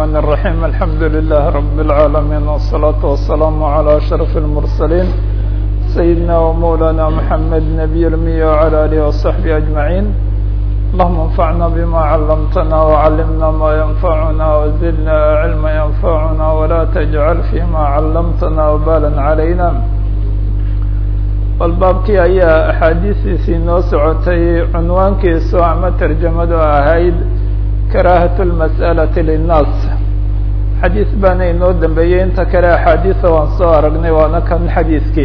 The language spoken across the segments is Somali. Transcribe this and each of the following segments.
الرحمن الرحيم الحمد لله رب العالمين والصلاة والسلام على أشرف المرسلين سيدنا ومولانا محمد نبي المية وعلى آله وصحبه أجمعين اللهم انفعنا بما علمتنا وعلمنا ما ينفعنا وزدنا علما ينفعنا ولا تجعل فيما علمتنا وبالا علينا bal baabkii ayaa axaadiistiisii noo socotay cunwaankiisu ama tarjamadu ahayd karaahat lmas'alati linnaas xadiis baana inoo dambeeyey inta kale axaadiisa waan soo aragnay waana kan xadiiskii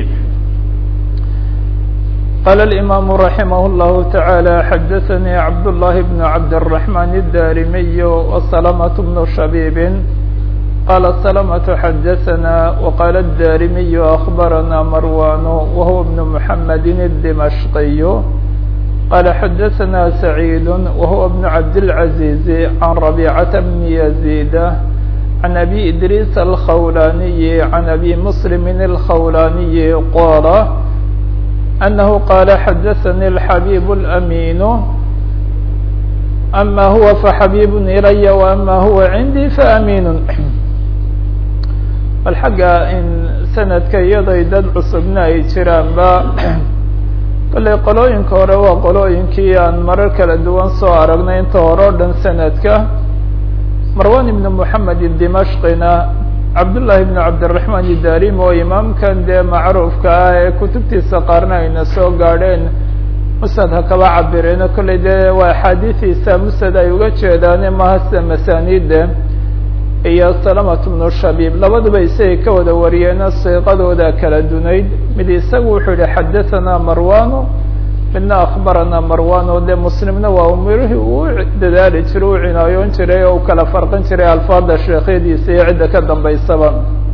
qaala alimaamu raximah اllahu taعaalى xadaثanii cabdullahi bn cabdالرaحman الdarimiy وsalamة bnu shabiibin qala salamة xadaثna wqala الdarimiy أخbarana marwan wahuwa bn mحamedi الdimashqiy qala xadaثna سacيid wahuwa bn cabdالعaزيز can رabيcaةa bn يزيd can abi idriis الkhawlaniyi can abi mslim الkhawlaniyi qala أنه qال xdثnي الحبيب الأمين أmا هو فxبيب إلي وأmا هو عندي فأمين bal xagga in sanadka iyaday dad cusubna ay jiraanba kollay qolooyinka hore waa qolooyinkii aan marar kala duwan soo aragnay inta hore o dhan sanadka marwan ibn moحamed dimashqina cabdullahi ibn cabdiraحman idarim oo imaamkan dee macruufka ah ee kutubtiisa qaarna ayna soo gaadheen musnad ha kaba cabireeno kollay dee waa axaadiidiisa musnad ay uga jeedaane mahasta masaaniide iyo salamat bnu shabiib labaduba isagay ka wada wariyeeno siiqadooda kala dunayd mid isagu wuxuu yihi xadaثana marwano midna akbarana marwano dee muslimna waa umirihii uu dadaali jiray u cinaayoon jiray oo u kala farqin jiray alfaada sheekhyadiisa iyo cidda ka dambaysaba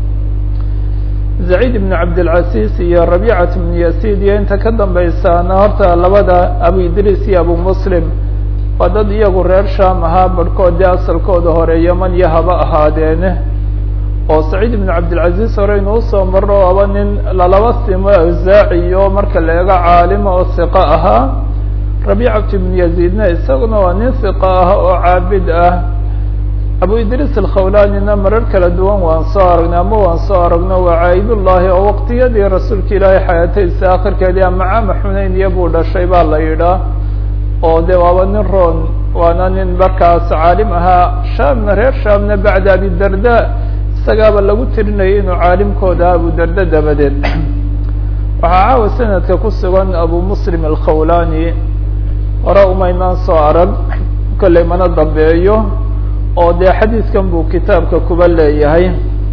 zaciid ibn cabdilcaziz iyo rabicat bn yasid iyo inta ka dambaysaana horta labada abu idriis iyo abu muslim waa dad iyagu reer sham ahaa barhkood dee asalkooda hore yeman iyo haba ahaadeene oo saciid ibn cabdilcaziz hore inuu soo maro aba nin lalaba simo awsaaciyo marka la eego caalima oo siqo ahaa rabicat ibn yaziidna isaguna waa nin siqo ah oo caabid ah abu idriis alkhawlanina marar kala duwan waan soo aragnay ama waan soo aragno waa caayidullahi oo waqtiyadii rasuulka ilaahay xayaatadiisa akhirkeedii ama caama xunayn buu dhashay baa la yidhaa oo de waaba nin roon waana nin markaas caalim ahaa shaamna reer shaamna bacda abidarda isagaaba lagu tirinayay inuu caalimkooda abudarda dabadeed waxaa caawa sanadka ku sugan abu muslim alkhawlani hore umaynaan soo arag kollay mana dambeeyo oo dee xadiiskan buu kitaabka kuba leeyahay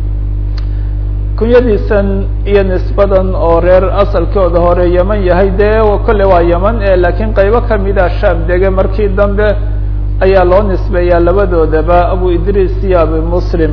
kunyadiisan iyo nisbadan oo reer asalkooda hore yeman yahay dee kolle waa yeman e laakiin qaybo kamida shaam dege markii dambe ayaa loo nisbeeyaa labadoodaba abu idriis iyo abu muslim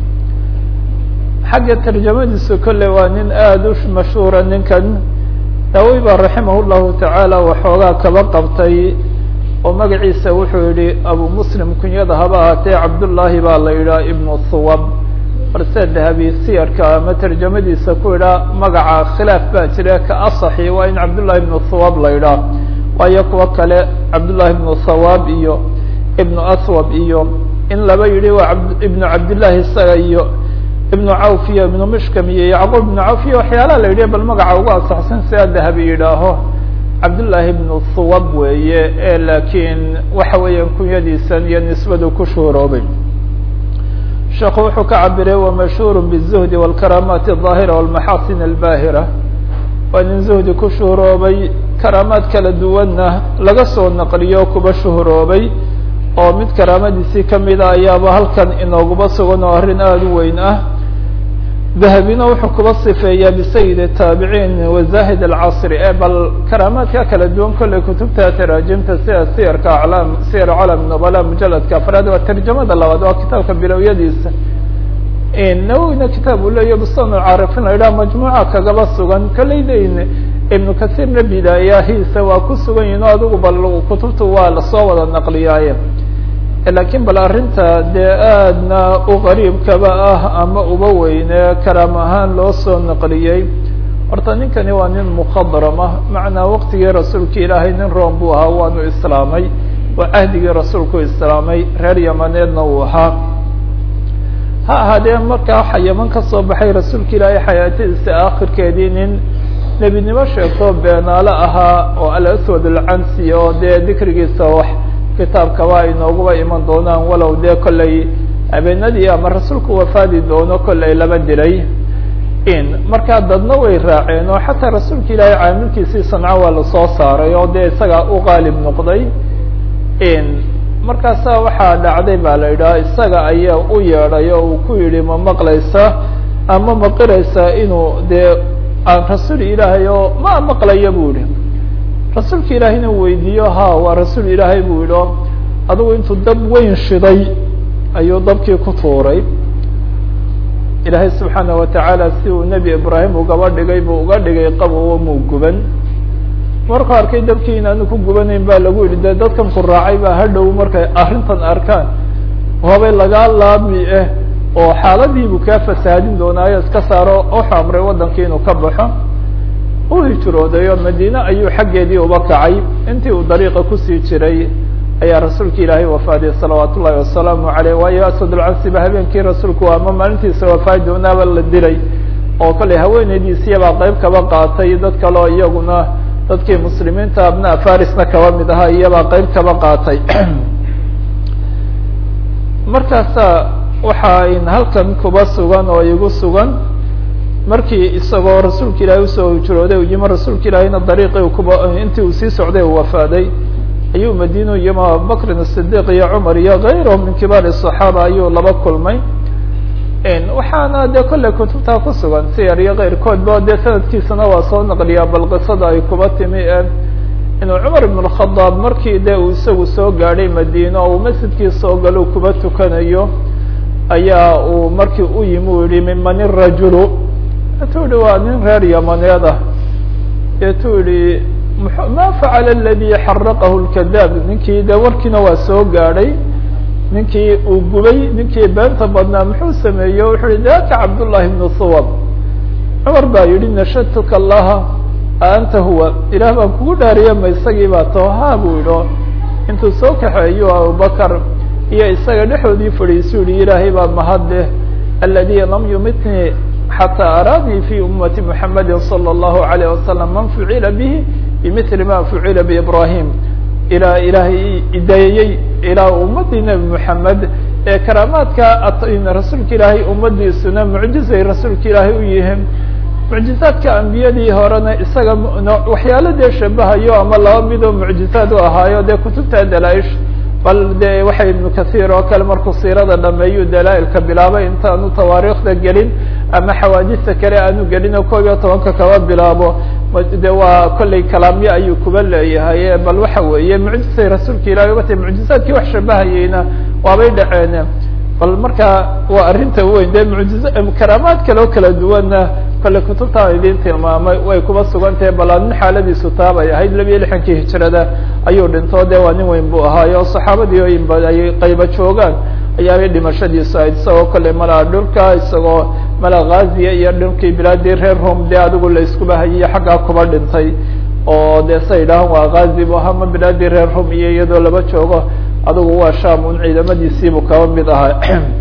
xagga tarjamadiisu kolle waa nin aada u mashhuura ninkan nawowi baa raximah llahu tacaala waxoogaa kaba qabtay oo magaciisa wuxuu yihi abu muslim kunyada haba ahaatee cabdullaahi baa la yidhaha ibnu thuwab balse dahabi siyarka ama tarjamadiisa ku idhaa magaca khilaaf baa jira ka asaxi waa in cabdullahi ibnu thawab la idhaah waayo kuwa kale cabdullahi ibnu thawaab iyo ibnu aswab iyo in laba yidhi waa ibnu cabdillahi isaga iyo ibnu cawf iyo ibnu mishkam iyo yacquub ibnu cawf iyo waxyaalaha la yidhi bal magaca ugu asaxsan sidaa dahabi yidhaaho cabdullaahi ibnu thuwab weeye e laakiin waxa weeyaan kunyadiisan iyo nisbadu ku shuhuroobay sheekhu wuxuu ka cabiray wamashhuur bالzuhdi wاlkaraamaati الظaahira wاlmaxasin اlbaahira waa nin zuhdi ku shuhuroobay karaamaad kala duwanna laga soo naqliyo kuba shuhuroobay oo mid karaamadiisii kamida ayaaba halkan inooguba sugan oo arrin aada u weyn ah dahabina wuxuu kuba sifeeyaa bisayid الtaabiciin wazahid اlcasri e bal karaamaadka kala duwan kolley kutubta taraajimta sida siyarka aclaam siyar calam nubala mujaladka afraad waa tarjamada labaad waa kitaabka bilowyadiisa nawowina kitaab uu leeya bustan caarifin la yidhaha majmuuca kagaba sugan kolleydayn ibnu kasiirna bidaayahiisa waa ku sugan yihin o adigu bal kutubta waa lasoo wada naqliyaaye lakiin bal arrinta dee aadna u qariibkaba ah ama uba weyne karaam ahaan loo soo naqliyey horta ninkani waa nin mukhadrama macnaa waqtigii rasuulka ilaahay nin room buu ahaa waanu islaamay oo cahdigii rasuulku islaamay reer yamaneedna uu ahaa ha ahaadee markaa waxa yaman ka soo baxay rasuulka ilaahay xayaatadiisa aakhirkeedii nin nebinimo sheegtoo beenaale ahaa oo alaswad alcansi oo dee dikrigiisa wax kitaabkaba ay nooguba iman doonaan walow dee kollay habeenadii ama rasuulku wafaadi doono kollay laba dilay in markaa dadna way raaceen oo xataa rasuulka ilaahay caamilkiisii sanco waa lasoo saaray oo dee isagaa u qaalib noqday in markaasa waxaa dhacday baa la yidhaha isaga ayaa u yeedhay oo uu ku yidhi ma maqlaysa ama maqiraysaa inuu dee aan rasuul ilaahay oo ma maqlaya buu yihi rasuulka ilaahayna weydiiyo ha waa rasuul ilaahay buu yidhi o adugu intuu dab weyn shiday ayuu dabkii ku tuuray ilaahay subxaana watacaala si uu nebi ibraahim ugaba dhigay buu uga dhigay qabowo muu guban markuu arkay dabkii inaanu ku gubanayn baa lagu yidhi dee dadkan ku raacay baa hadhow markay arrintan arkaan waabay lagaa laami ah oo xaaladiibuu kaa fasaadin doonaayo iska saaro wuxuu amray waddankii inuu ka baxo u hijrooday oo madiine ayuu xaggeedii uba kacay intii uu dariiqa kusii jiray ayaa rasuulka ilaahay wafaadiyay salawaat ullahi wasalaamu aleyh waayo asadulcansiba habeenkii rasuulku ama maalintiisa wafaadi doonaaba la dilay oo kale haweeneydiisiyabaa qeyb kaba qaatay dad kale oo iyaguna dadkii muslimiinta abnaa farisna kaba mid ahaa iyabaa qeyb kaba qaatay markaasa waxa in halkan kuba sugan oo igu sugan markii isagoo rasuulka ilaahay usoo hijrooday u yimi rasuulka ilaahayna dariiqii kuba intii uu sii socday u wafaaday ayuu madiinu yimi abubakrin asidiq iyo cumar iyo kayrahum min kibaari الصaxaaba ayuu laba kulmay waxaana dee kolley kutubtaa ku sugan siyar iyo keyrkoodba dee sanadkiisana waa soo naqliyaa bal qisada ay kuba timi e inuu cumar ibn الkhadaab markii de uu isagu soo gaadhay madiine oo uu masjidkii soo galo kuba tukanayo ayaa uu markii u yimi u yihi miman irajulu etuu yihi waa nin reer yamaneed ah etuu yihi ma facala aladi xaraqahu lkadaab ninkii de warkiina waa soo gaadhay ninkii uu gubay ninkii beenta badnaa muxuu sameeye wuxuu yihi daka cabdullahi bnu suwab cumar baa yihi nashadtuka allaha anta huwa ilaah baan kugu dhaariya ma isagii baa too ha buu yidhi intuu soo kaxeeyo abubakar iyo isaga dhexoodii fadhiisu yihi ilaahay baa mahadleh aladi lam yumitnii xataa araanii fi ummati muxamadi salى اllahu alayh wasalam man fucila bihi bimili ma fucila biibrahim ilaa ilaahay idayeyey ilaa ummadii nebi moxamed ee karaamaadka rasuulka ilaahay ummadiisuna mucjizay rasuulka ilaahay u yihiin mucjizaadka ambiyadii horena isaga waxyaalo dee shabahayo ama laba midoo mucjizaad u ahaayo dee kutubta dalaa'ish bal de waxay ibnu kahiir oo kale markuu siirada dhameeyu dalaa-ilka bilaabay intaanu tawaariikhda gelin ama xawaadista kale aanu gelin oo koob iyo tobanka kaba bilaabo de waa kolley kalaamyo ayuu kuba leeyahay bal waxa weeye mucjizay rasuulka ilahi uga tahy mucjizaadkii wax shabahayeyna waabay dhaceen bal marka waa arrinta weyn de mujiza karaamaad kale oo kala duwanna kolley kutubtaan idin tilmaamay way kuba sugan tahay bal nin xaaladiisu taabay ahayd labiyo lixankii hijrada ayuu dhinto de waa nin weyn buu ahaayo saxaabadii oo inba ay qayba joogaan ayaabay dhimashadiisu ahayd isagoo kolley malaa dhulka isagoo mala ghaziya iyo dhulkii bilaadii reer rom de adigu la iskuba hayiyo xaggaa kuba dhintay oo de sa yidhahan waa ghazi bu ahaa ma bilaadii reer rom iyo iyadoo laba joogo adigu waa sham un ciidamadiisiibuu kaba mid ahaa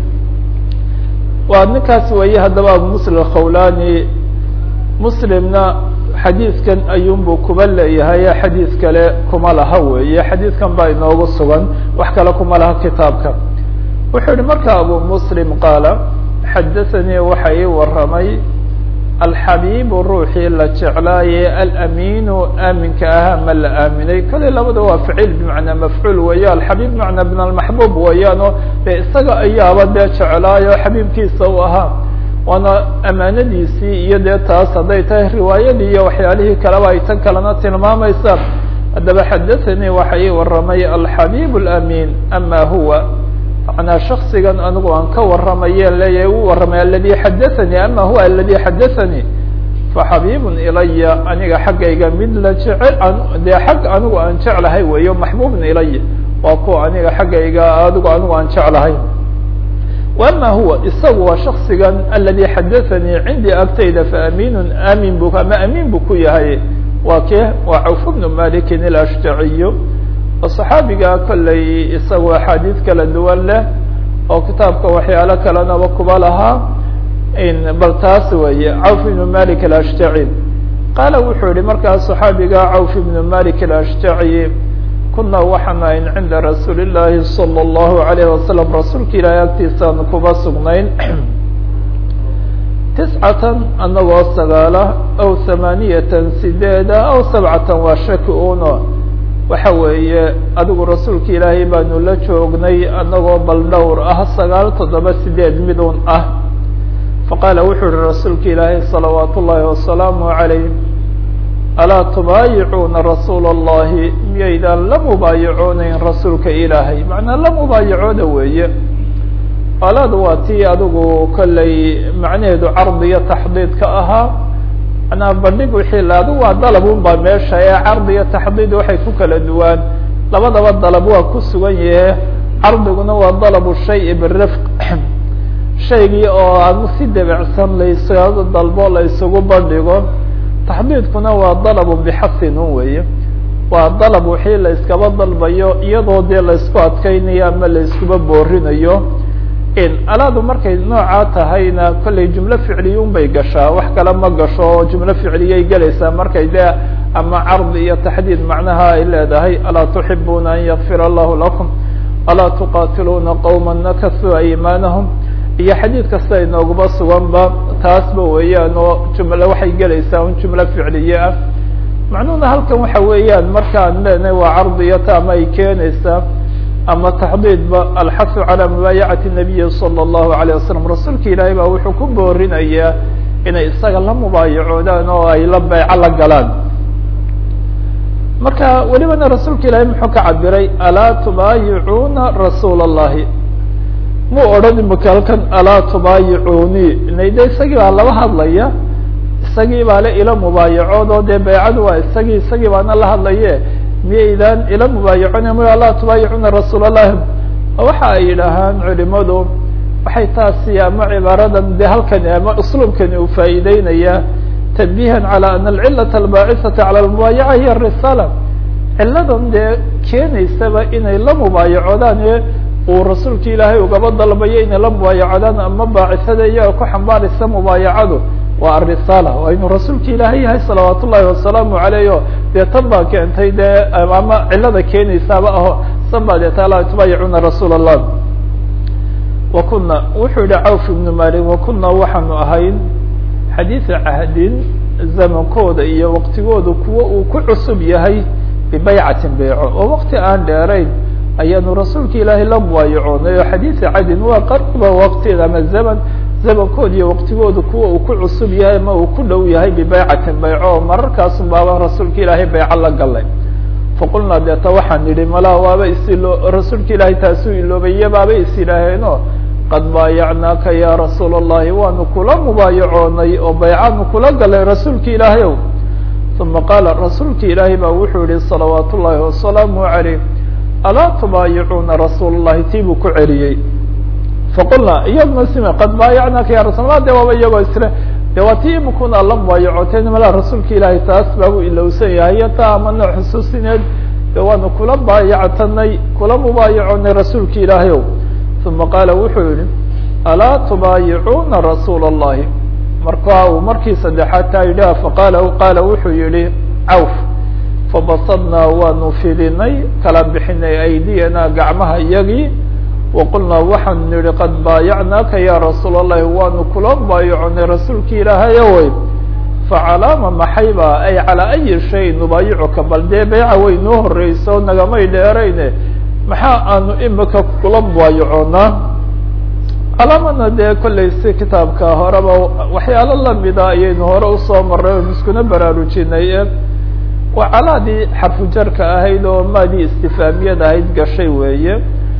waa ninkaas weeye haddaba abu muslim akhawlani muslimna xadiidkan ayuunbuu kuba leeyahay xadiid kale kuma laha weeye xadiidkan baa inoogu sugan wax kale kuma laha kitaabka wuxuu yihi marka abu muslim qaala xadathanii waxa ii waramay alxabiibu ruuxii la jeclaaye alaminu aaminka ahaa ma la aaminay kollay labada waa ficil bimacnaa mafcuul weeye alxabiib bimacnaa min almaxbuub weeyaano dee isaga ayaaba dee jeclaayo xabiibkiisa u ahaa waana amaanadiisii iyo dee taas hadday tahay riwaayadii iyo waxyaalihii kaleba ay tan kalena tilmaamaysa haddaba xadathanii waxa ii waramay alxabiib alamin ama huwa manaa shaksigan anigu aan ka waramaye leeyahay u warramay aladi xadathanii ama huwa aladi xadathanii faxabiibun ilaya aniga xaggayga mid la jecel dee xag anigu aan jeclahay weeyo maxbuubun ilaya waa kuwa aniga xaggayga adigu anigu aan jeclahay ama huwa isagu waa shaksigan aladi xadathanii cindii agtayda faamiinun aamin bu ama amiin bu ku yahay waa ke waa cawf bnu malikin ilashjaciyu oo صaxaabiga kolley isagu axaadiid kala duwan leh oo kitaabka waxyaalo kalenaba kuba lahaa bal taas weeye cawf ibnu malik alashtaci qaala wuxuu yihi markaas saxaabiga cawf ibnu malik alashtaci kuna waxaan ahayn cinda rasuuli llaahi salى اllahu alayh wasalam rasuulka ilaahay agtiisaan kuba sugnayn tiscatan anagoo sagaala aw hamaaniyatan sideeda aw sabcatan waa shaki uno waxa weeye adigu rasuulka ilaahay baanu la joognay anagoo bal dhowr ah sagaal toddoba sideed midun ah faqaala wuxuu yihi rasuulka ilaahay salawaat ullaahi wasalaamu calayh alaa tubaayicuuna rasuula allahi miyaydaan la mubaayacoonayn rasuulka ilaahay macnaa la mubaayacooda weeye alaada waa tii adigu kollay macnaheedu cardi iyo taxdiid ka ahaa manaa bandhig wixii adigu waa dalab un baa meesha ee cardi iyo taxdiid waxay ku kala duwaan labadaba dalab waa ku sugan yahe cardiguna waa dalabu shay birifq shaygii oo aan si debecsan laysaga dalbo la isugu bandhigo taxdiidkuna waa dalabu bixasin un weeye waa dalab wixii la iskaba dalbayo iyadoo dee laysku adkeynayo ama la iskuba boorinayo alaadu markay noocaa tahayna kollay jumlo ficliyun bay gashaa wax kale ma gasho oo jumlo ficliyay gelaysaa markay dee ama cardi iyo taxdiid macnaha ay leedahay alaa tuxibuuna an yakfira allahu lakum alaa tuqatiluuna qowma nakasuu aymaanahum iyo xadiid kasta inooguba suganba taasba weeyaan oo jumlo waxay gelaysaa un jumlo ficliye ah macnuhuna halkan waxa weeyaan markaan leenahay waa cardiyata ama ay keenaysaa ama taxdiidba alxasu calى mubaayacati nabiyi salى اllahu alayه wasalam rasuulka ilaahay baa wuxuu ku boorinayaa inay isaga la mubaayacoodaan oo ay la beyco la galaan marka welibana rasuulka ilaahay muxuu ka cabiray alaa tubaayicuuna rasuula اllahi muu odhan imaka halkan alaa tubaayicuuni nayde isagii baa laba hadlaya isagii baa le ila mubaayacood oo dee beycadu waa isagii isagii baana la hadlaye miyaydaan ila mubaayacona my laa tubaayicuna rasuul allahi waxa ay yidhaahaan culimadu waxay taasi ama cibaaradan de halkani ama usluubkani uu faa'iideynaya tanbihan calى ana alcilata albaacisata calى lmubaayaca hiy risaala ciladan dee keenaysaba inay la mubaayacoodaan ee uu rasuulka ilaahay ugaba dalbayo inay la mubaayacoodaan ama baacisada iyaga ku xambaaraysa mubaayacadu waa arisaala waa inuu rasuulka ilaahay yahay salawaat ullahi wasalaamu alayh o dee tan baa keentay dee ama cilada keenaysaaba aho san baa deeta laa tubaayicuna rasuul allah wa kuna wuxuu yihi cawf ibnu malik wa kuna waxaanu ahayn xadiida cahdin zamankooda iyo waqtigooda kuwa uu ku cusub yahay bibaycatin beyco oo waqti aan dheerayn ayaanu rasuulka ilaahay la mubaayacoonay oo xadiida cadin waa qariba waqtieda ama zaman zamankood iyo waqtigooda kuwa uu ku cusub yahay ama uu ku dhow yahay bibeycatin beyco oo mararkaasun baaba rasuulka ilaahay beyco la galay faqulnaa deeta waxaan nidhi malaa waaba isilo rasuulka ilaahay taasuu iloobaye baaba is yidhaaheeno qad baayacnaaka ya rasuula allahi waanu kula mubaayacoonay oo beycaanu kula galay rasuulka ilaahay ow uma qaala rasuulka ilaahay baa wuxuu yihi salawaat ullaahi wasalaamu calayh alaa tubaayicuuna rasuul allahi tii buu ku celiyey faqulnaa iyadna sime qad baayacnaaka ya rasul allah de waaba iyagoo isle de waa tii imikuna la mubaayacootay malaa rasuulka ilaahay taas baabuu ilowsan yahay iyo taa ama nooc xusuusineed de waanu kula baayactanay kula mubaayacoonay rasuulka ilaahay ow uma qaala wuxuu yihi alaa tubaayicuuna rasuula allahi marka uu markii saddexaad taa yidhaha faqaala qaala wuxuu yihi cawf fabasadnaa waanu fidinay kala bixinay aydiyana gacmaha iyagii waqulnaa waxaanu nihi qad baayacnaaka ya rasuul allahi waanu kula baayaconay rasuulki ilaahay awey facalaama maxayba ay calaa ayi shay nubaayicuka bal dee beyca way noo horeyso nagamay dheerayne maxaa aanu imika kula baayacoonaa calaamana dee kollay si kitaabka horeba waxyaalo lamida ayaynu hore usoo maray oon iskuna baraarujinay e waa calaadii xarfujarka ahayd oo maadii istifaamiyada ahayd gashay weeye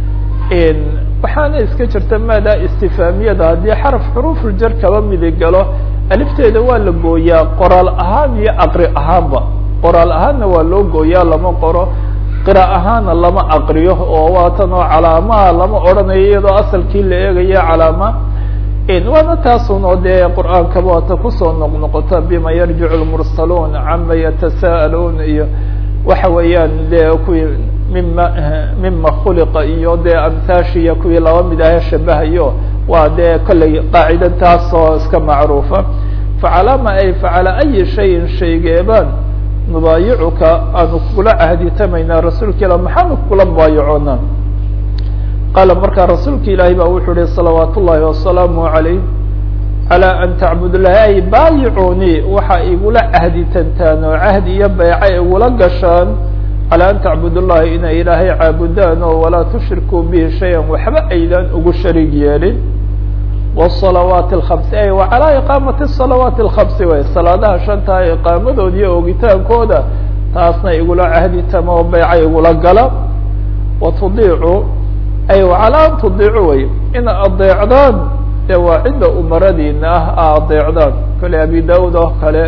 waxaana iska jirta maadaa istifaamiyada haddii xaraf xuruufuljar kaba midi galo alifteeda waa la gooyaa qoraal ahaan iyo aqri ahaanba qoraal ahaanna waa loo gooyaa lama qoro qira ahaana lama aqriyo oo waatan oo calaamaha lama odhanayo iyadoo asalkii la eegaya calaama waana taasun oo dee qur-aankaba waata kusoo noqnoqota bima yarjicu lmursaluun cama yatasa'aluun iyo waxa weeyaan dee kuwii mima mima khuliqa iyo dee amhaashiya kuwii laba mid ahe shabahayo waa dee kollay qaacida taasoo iska macruufa facalama ay facala ayi shayin shaygeebaan nubaayicuka aanu kula cahditamaynaa rasuulka ilah maxaanu kula mubaayacoonaa qaala markaa rasuulka ilaahi baa wuxuu yihi salawaat ullahi wasalaamu calayh calaa an tacbud lahi ay baayicuunii waxa igula cahditantaan oo cahdi iyo bayca igula gashaan calaa an tacbud llahi inay ilaahay caabudaan oo walaa tushrikuu bihi shayan waxba aydan ugu sharig yeelin wsalawaati alkhamsi ay wa calaa iqaamati salawaati alkhamsi way salaadaha shantaa iqaamadood iyo oogitaankooda taasna igula cahditama oo bayca igula gala wa tudiicu ay calaa an tudiicu way in adeecdaan dee waa cidda umaradiina ah a adeecdaan kale abi daud oo kale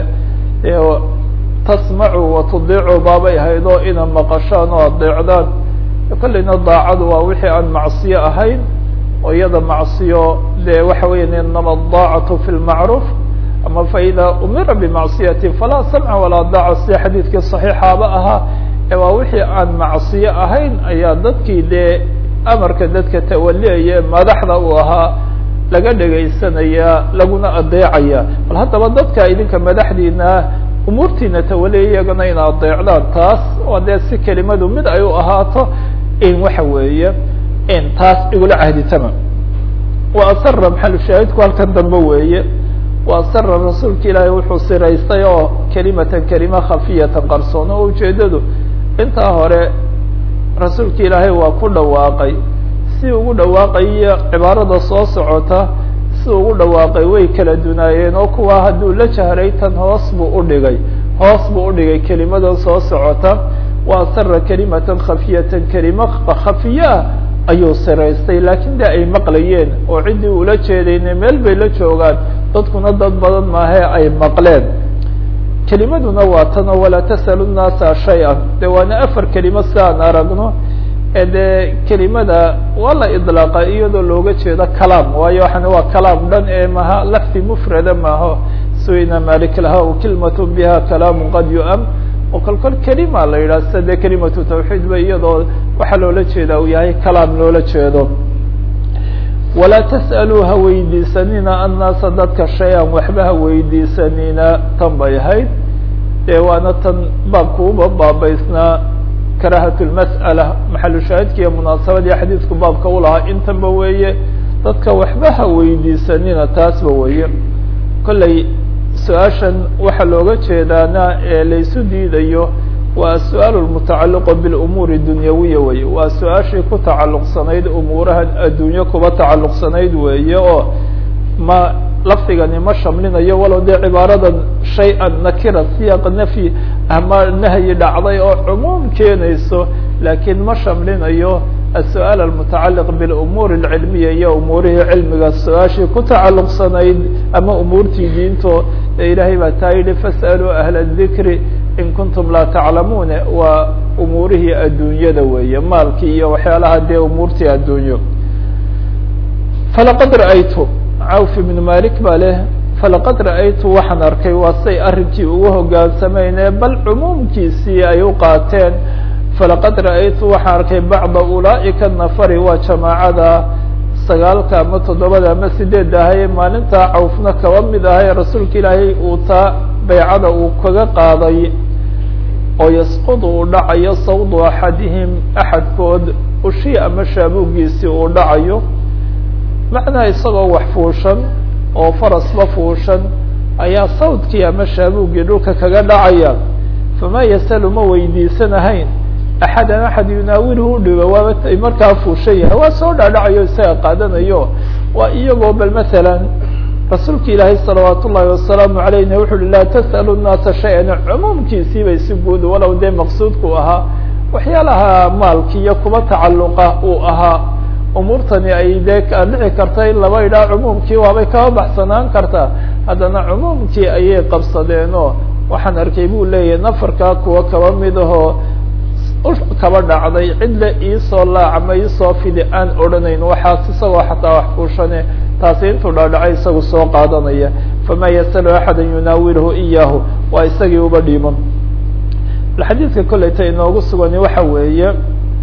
tasmacu wa tudiicu baabay ahayd oo ina maqashaan oo adeecdaan kolleyna daacadu waa wixii aan macsiyo ahayn oo iyada macsiyo dee waxa weya inama adaacatu fi lmacruuf ama faida umira bimacsiyati falaa samca walaa daaca sida xadiidkii صaxiixaaba ahaa ee waa wixii aan macsiyo ahayn ayaa dadkii dee amarka dadka tawaliyaya madaxda uu ahaa laga dhegaysanaya laguna adeecaya bal haddaba dadka idinka madaxdiina umuurtiina tawaliyaya iyagana ina adeecdaan taas oo dee si kelimadu mid ay u ahaato in waxa weeye in taas igula cahditama wa asara maxalu shaahidku halkan dambe weeye wa asara rasuulka ilaahay wuxuu siraystay oo kelimatan kelima khafiyatan qarsoon oo ujeedadu intaa hore rasuulka ilaahay waa ku dhawaaqay si ugu dhawaaqayo cibaarada soo socota si ugu dhawaaqay way kala dunaayeen oo kuwa hadduu la jahray tan hoos buu udhigay hoos buu udhigay kelimadan soo socota wa asara kelimatan khafiyatan kelima khafiye ah ayuu siraystay laakiin de ay maqlayeen oo ciddii ula jeedayne meel bay la joogaan dadkuna dad badan maahe ay maqleen kelimaduna waa tan oo walaa tasalu nnaasa shay-an de waana afar kelimo si aan aragno ee dee kelimada waa la idlaaqa iyadoo looga jeedo kalaam waayo waxana waa kalaam dhan ee maha lafdi mufrada maaho suina malik laha kilmat biha kalaamu qad yu-am oo kol kol kelima la yidhah sida dee kelimatu tawxiid ba iyadoo waxaa loola jeeda uu yahay kalaam loola jeedo walaa tas'aluu ha weydiisanina annaasa dadka shay-an waxba ha weydiisanina tan bay ahayd dee waana tan baabkuuba baabaysnaa karahat lmas'ala maxalu shaahidka iyo munaasabadii xadiidku baabka u lahaa intanba weeye dadka waxba ha weydiisanina taasba weeye kolley su-aashan waxaa looga jeedaana ee laysu diidayo waa su-aal mutacaliqo bilumuuri dunyawiya weye waa su-aashii ku tacalluqsanayd umuurahan adduunyo kuba tacalluqsanayd weeye oo ma lafdigani ma shamlinayo walow dee cibaaradan shay-an nakira siyaaq nafyi ama nahyi dhacday oo cumuum keenayso laakiin ma shamlinayo السؤال المتacaliq bاlأmuur الcilmiya iyo umuurihii cilmiga su-aashii ku tacalluqsanayd ama umuurtii diinto ee ilaahay baa taa yihi fasأluu أhla الذikri in kuntum laa taclamuune waa umuurihii adduunyada weeye maalkii iyo waxyaalaha dee umuurtii addunyo falaqad ra'aytu cawf ibn malik baa leh falaqad ra'aytu waxaan arkay waa say arrinkii ugu hogaansamayne bal cumuumkiisii ay u qaateen falaqad ra'aytu waxaan arkay bacda ulaa'ika nafari waa jamaacada sagaalka ama toddobada ama sideedda ahaye maalintaa cawfna kaba mid ahay rasuulka ilaahay uu taa baycada uu kaga qaaday oo yasqudu uu dhacayo sawdu axadihim axadkood ushii ama shaabuuggiisii uu dhacayo macnaha isagoo wax fuushan oo farasba fuushan ayaa sawdkii ama shaabuuggii dhulka kaga dhacaya famaa yasalu ma weydiisanahayn axadan axad yunaawiluhu udhigo waaba markaa fuushan yahay waa soo dhaadhacayo isaga qaadanayo waa iyagoo bal masalan rasuulka ilaahay salawaat ullahi wasalaamu alayhna wuxu uhi laa tas'alu nnaasa shay-an cumuumkiisii bay si guud walow dee maqsuudku ahaa waxyaalaha maalki iyo kuba tacalluqa uu ahaa umuurtani ay dee dhici karta in laba idhaa cumuumkii waabay kaba baxsanaan kartaa haddana cumuumkii ayay qabsadeenoo waxaan arkay buu leeyahay nafarkaa kuwa kaba mid ahoo kaba dhacday cidle iisoo laacma iisoo fidi aan odhanayn waxaas isagoo xataa wax fuushane taasi intuu dhaadhacay isagu soo qaadanaya famaa yasalu axada yunaawiluhu iyaahu waa isagii uba dhiiban xadiidka kolleyta inoogu sugani waxa weeye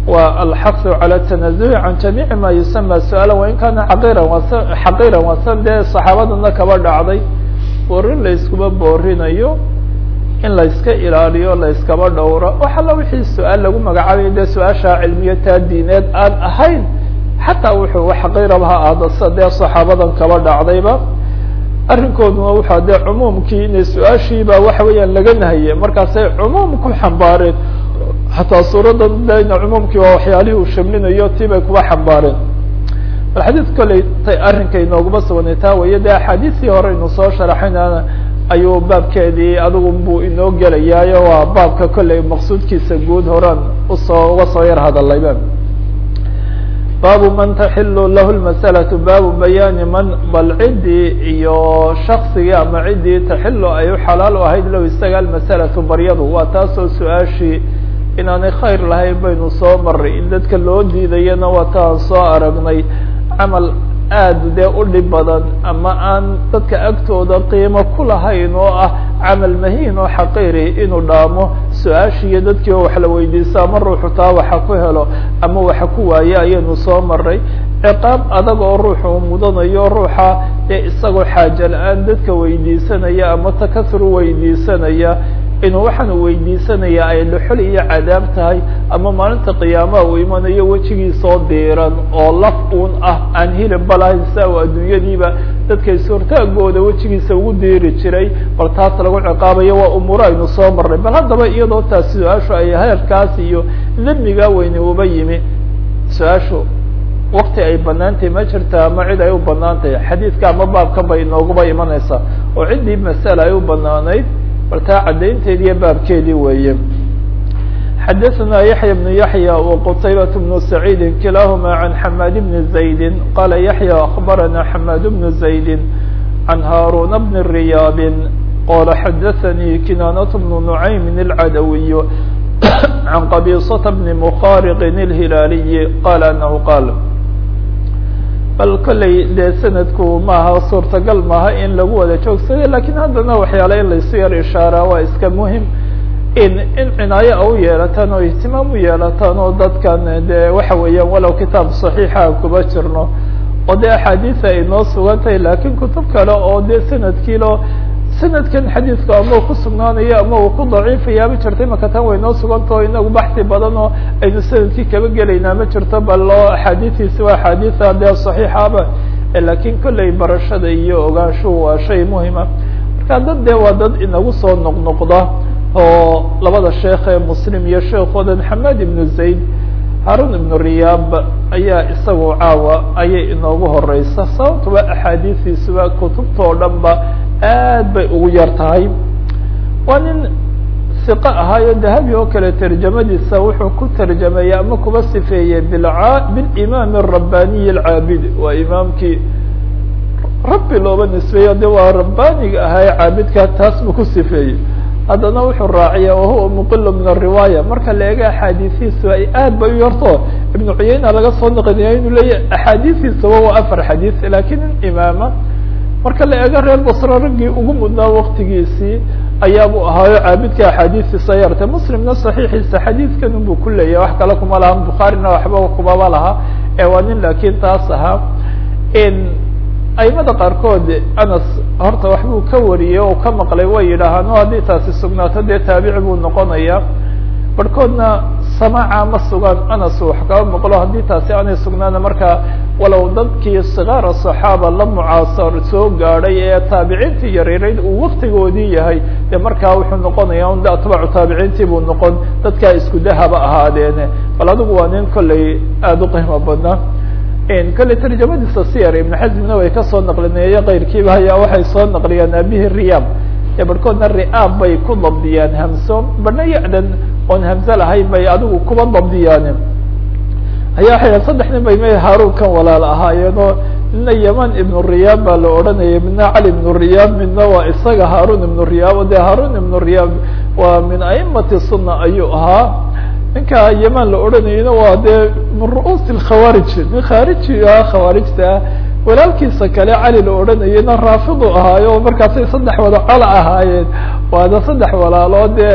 wa alxasu calى tanazuhi can jamiici ma yusama su-aala wain kaana xaqiiran was xaqiiran wasan dee saxaabadana kaba dhacday boorin la yskuma boorinayo in la yska ilaaliyo la yskaba dhowro wax alla wixii su-aal lagu magacaabaya dee su-aasha cilmiya taa diineed aan ahayn xataa wuxuu xaqiiraba ha aado sida dee saxaabadan kaba dhacdayba arrinkooduna waxaa dee cumuumkii inay su-aashiiba waxa weeyaan laga nahye markaasay cumuum ku xambaareen xataa suuradan dena cumuumkii waa waxyaalihii uu shamlinayo tii bay kuba xambaareen bal xadiid kolley tay arrinka inooguma sugnay taa weye dee axaadiistii hore inu soo sharaxayna ayuu baabkeedii adigu buu inoo gelayaayo waa baabka kolley maqsuudkiisa guud horaan usoo uga soo yar hadalayba baabu man taxilu lahu lmasalatu baabu bayaani man bal ciddii iyo shaksigii ama ciddii taxilu ay u xalaal u ahayd low isaga almasalatu baryadu waa taasoo su-aashii inaanay khayr lahayn baynu soo maray in dadka loo diidayana waa taan soo aragnay camal aada dee u dhib badan ama aan dadka agtooda qiimo ku lahayn oo ah camal mahiin oo xaqiiri inuu dhaamo su-aashiiyo dadkii oo wax la weydiisto ama ruuxu taa waxa ku helo ama waxa ku waaye ayaynu soo maray ciqaab adag oo ruuxu uu mudanayo ruuxa ee isagoo xaaja la-aan dadka weydiisanaya ama takasur weydiisanaya inuu waxaan u weydiisanaya ay dhuxul iyo cadaab tahay ama maalinta qiyaamaha uu imanayo wejigiisoo diiran oo laf uun ah aan hilibba lahayn sia u adduunyadiiba dadkay suurtaagooda wejigiisa ugu diiri jiray bal taas lagu ciqaabayo waa umuuro aynu soo marnay bal haddaba iyadoo taas su-aashu ay heerkaas iyo demigaa weyne uba yimi su-aashu wakti ay banaantahay ma jirta ama cid ay u banaan tahay xadiidka ama baabkan bay inooguba imanaysaa oo ciddii masala ay u banaanayd bal taa caddaynteedi iyo baabkeedii weeye xadaثna yaحya بن yaحyى وqtaybaة بن سacيidi kilahma عan xmad بn زaydi qala yaحyى أخbarana xmad بن زaydi عan haaruna بn رiyaab qala xadaثnii kinanaة بن نعaymi الcadawiy عan qabiصة بn mkhariq الhilaaliyi qala anahu qaal bal kolley dee sanadku maaha suurtagal maaha in lagu wada joogsaday lakin haddana waxyaala in laysu yar ishaaraa waa iska muhim in in cinaayo a u yeelataan oo ihtimaam u yeelataan oo dadkan dee waxa weeyaan walow kitaab صaxiixa kuba jirno oo dee axaadiisa ay noo sugan tahay lakin kutub kale oo dee sanadkiilo sanadkan xadiidku ama uu ku sugnaanayo ama uu ku daciifaya ma jirto imaka tan way noo suganta o inagu baxsi badan oo aynu sanadkii kaba gelaynaa ma jirto bal oo axaadiistiisi waa axaadiisa dee صaxiixaba lakin kolley barashada iyo ogaanshuhu waa shay muhima marka dad dee waa dad inagu soo noqnoqda oo labada sheekh ee muslim iyo sheekoodan xamad ibnu zayd harun ibnu riyaab ayaa isagu caawa ayay inoogu horeysa sababtuba axaadiistiisuba kutubtao dhan ba aad bay ugu yar tahay waa nin siqo ahaayo dahabi oo kale tarjamadiisa wuxuu ku tarjameeyey ama kuba sifeeyey bilca bilimaam الrabbaniy alcaabid waa imaamkii rabbi looba nisbeeyo de waa rabbaniga ahaa ee caabidka taas buu ku sifeeyey haddana wuxuu raaciya wahuwa muqil min الriwaaya marka la eego axaadiistiisu ay aad bay u yarto ibnu cuyeyna laga soo naqliya inuu leeyahy axaadiistiisaba waa afar xadiis lakin in imaama marka la eego reer basro raggii ugu mudnaa waktigiisii ayaabuu ahaayo caabidka axaadiistiisa yartay muslimna saxiixiisa xadiidkan unbuu ku leeyahay wax kale kuma laha bukhaarina waxba kumaba laha ee waa nin laakiin taas ahaa aimada qaarkood anas horta waxbuu ka wariyey oo ka maqlay way yidhaahaan o haddii taasi sugnaato dee taabici buu noqonaya barhkoodna samaaca ma sugaan anas wax kaba maqlo haddii taasi aanay sugnaana marka walow dadkii sikaara صaxaaba la mucaasar soo gaadhay ee taabiciintii yaryarayd uu waktigoodii yahay dee markaa wuxuu noqonaya un atbaacu taabiciintii buu noqon dadkaa isku dahaba ahaadeene bal adigu waa nin kolley aada u qiimo badnaa kolley tarjamadiisa siyar ibn xazmina way kasoo naqlineeye keyrkiiba ayaa waxay soo naqliyaan abihi riyaab ee barhkoodna riaab bay ku dabdiyaan hamso badna ya-dan oon hamse lahayn bay adigu kuba dabdiyaan ayaa waxay saddex nin bay ma haarun kan walaal ahaayeen oo midna yaman ibnu riyaab baa la odhanayay midna cali ibnu riyaab midna waa isaga haarun ibnu riyaab o de haarun ibnu riyaab waa min aimati sunna ayuu ahaa ninka yaman la odhanayena waa dee min ru'uusi lkhawaarij nin khaariji ah khawaarijta ah walaalkiisa kale cali la odhanayena raafidu ahaayo markaasay saddex wada cola ahaayeen waana saddex walaaloo dee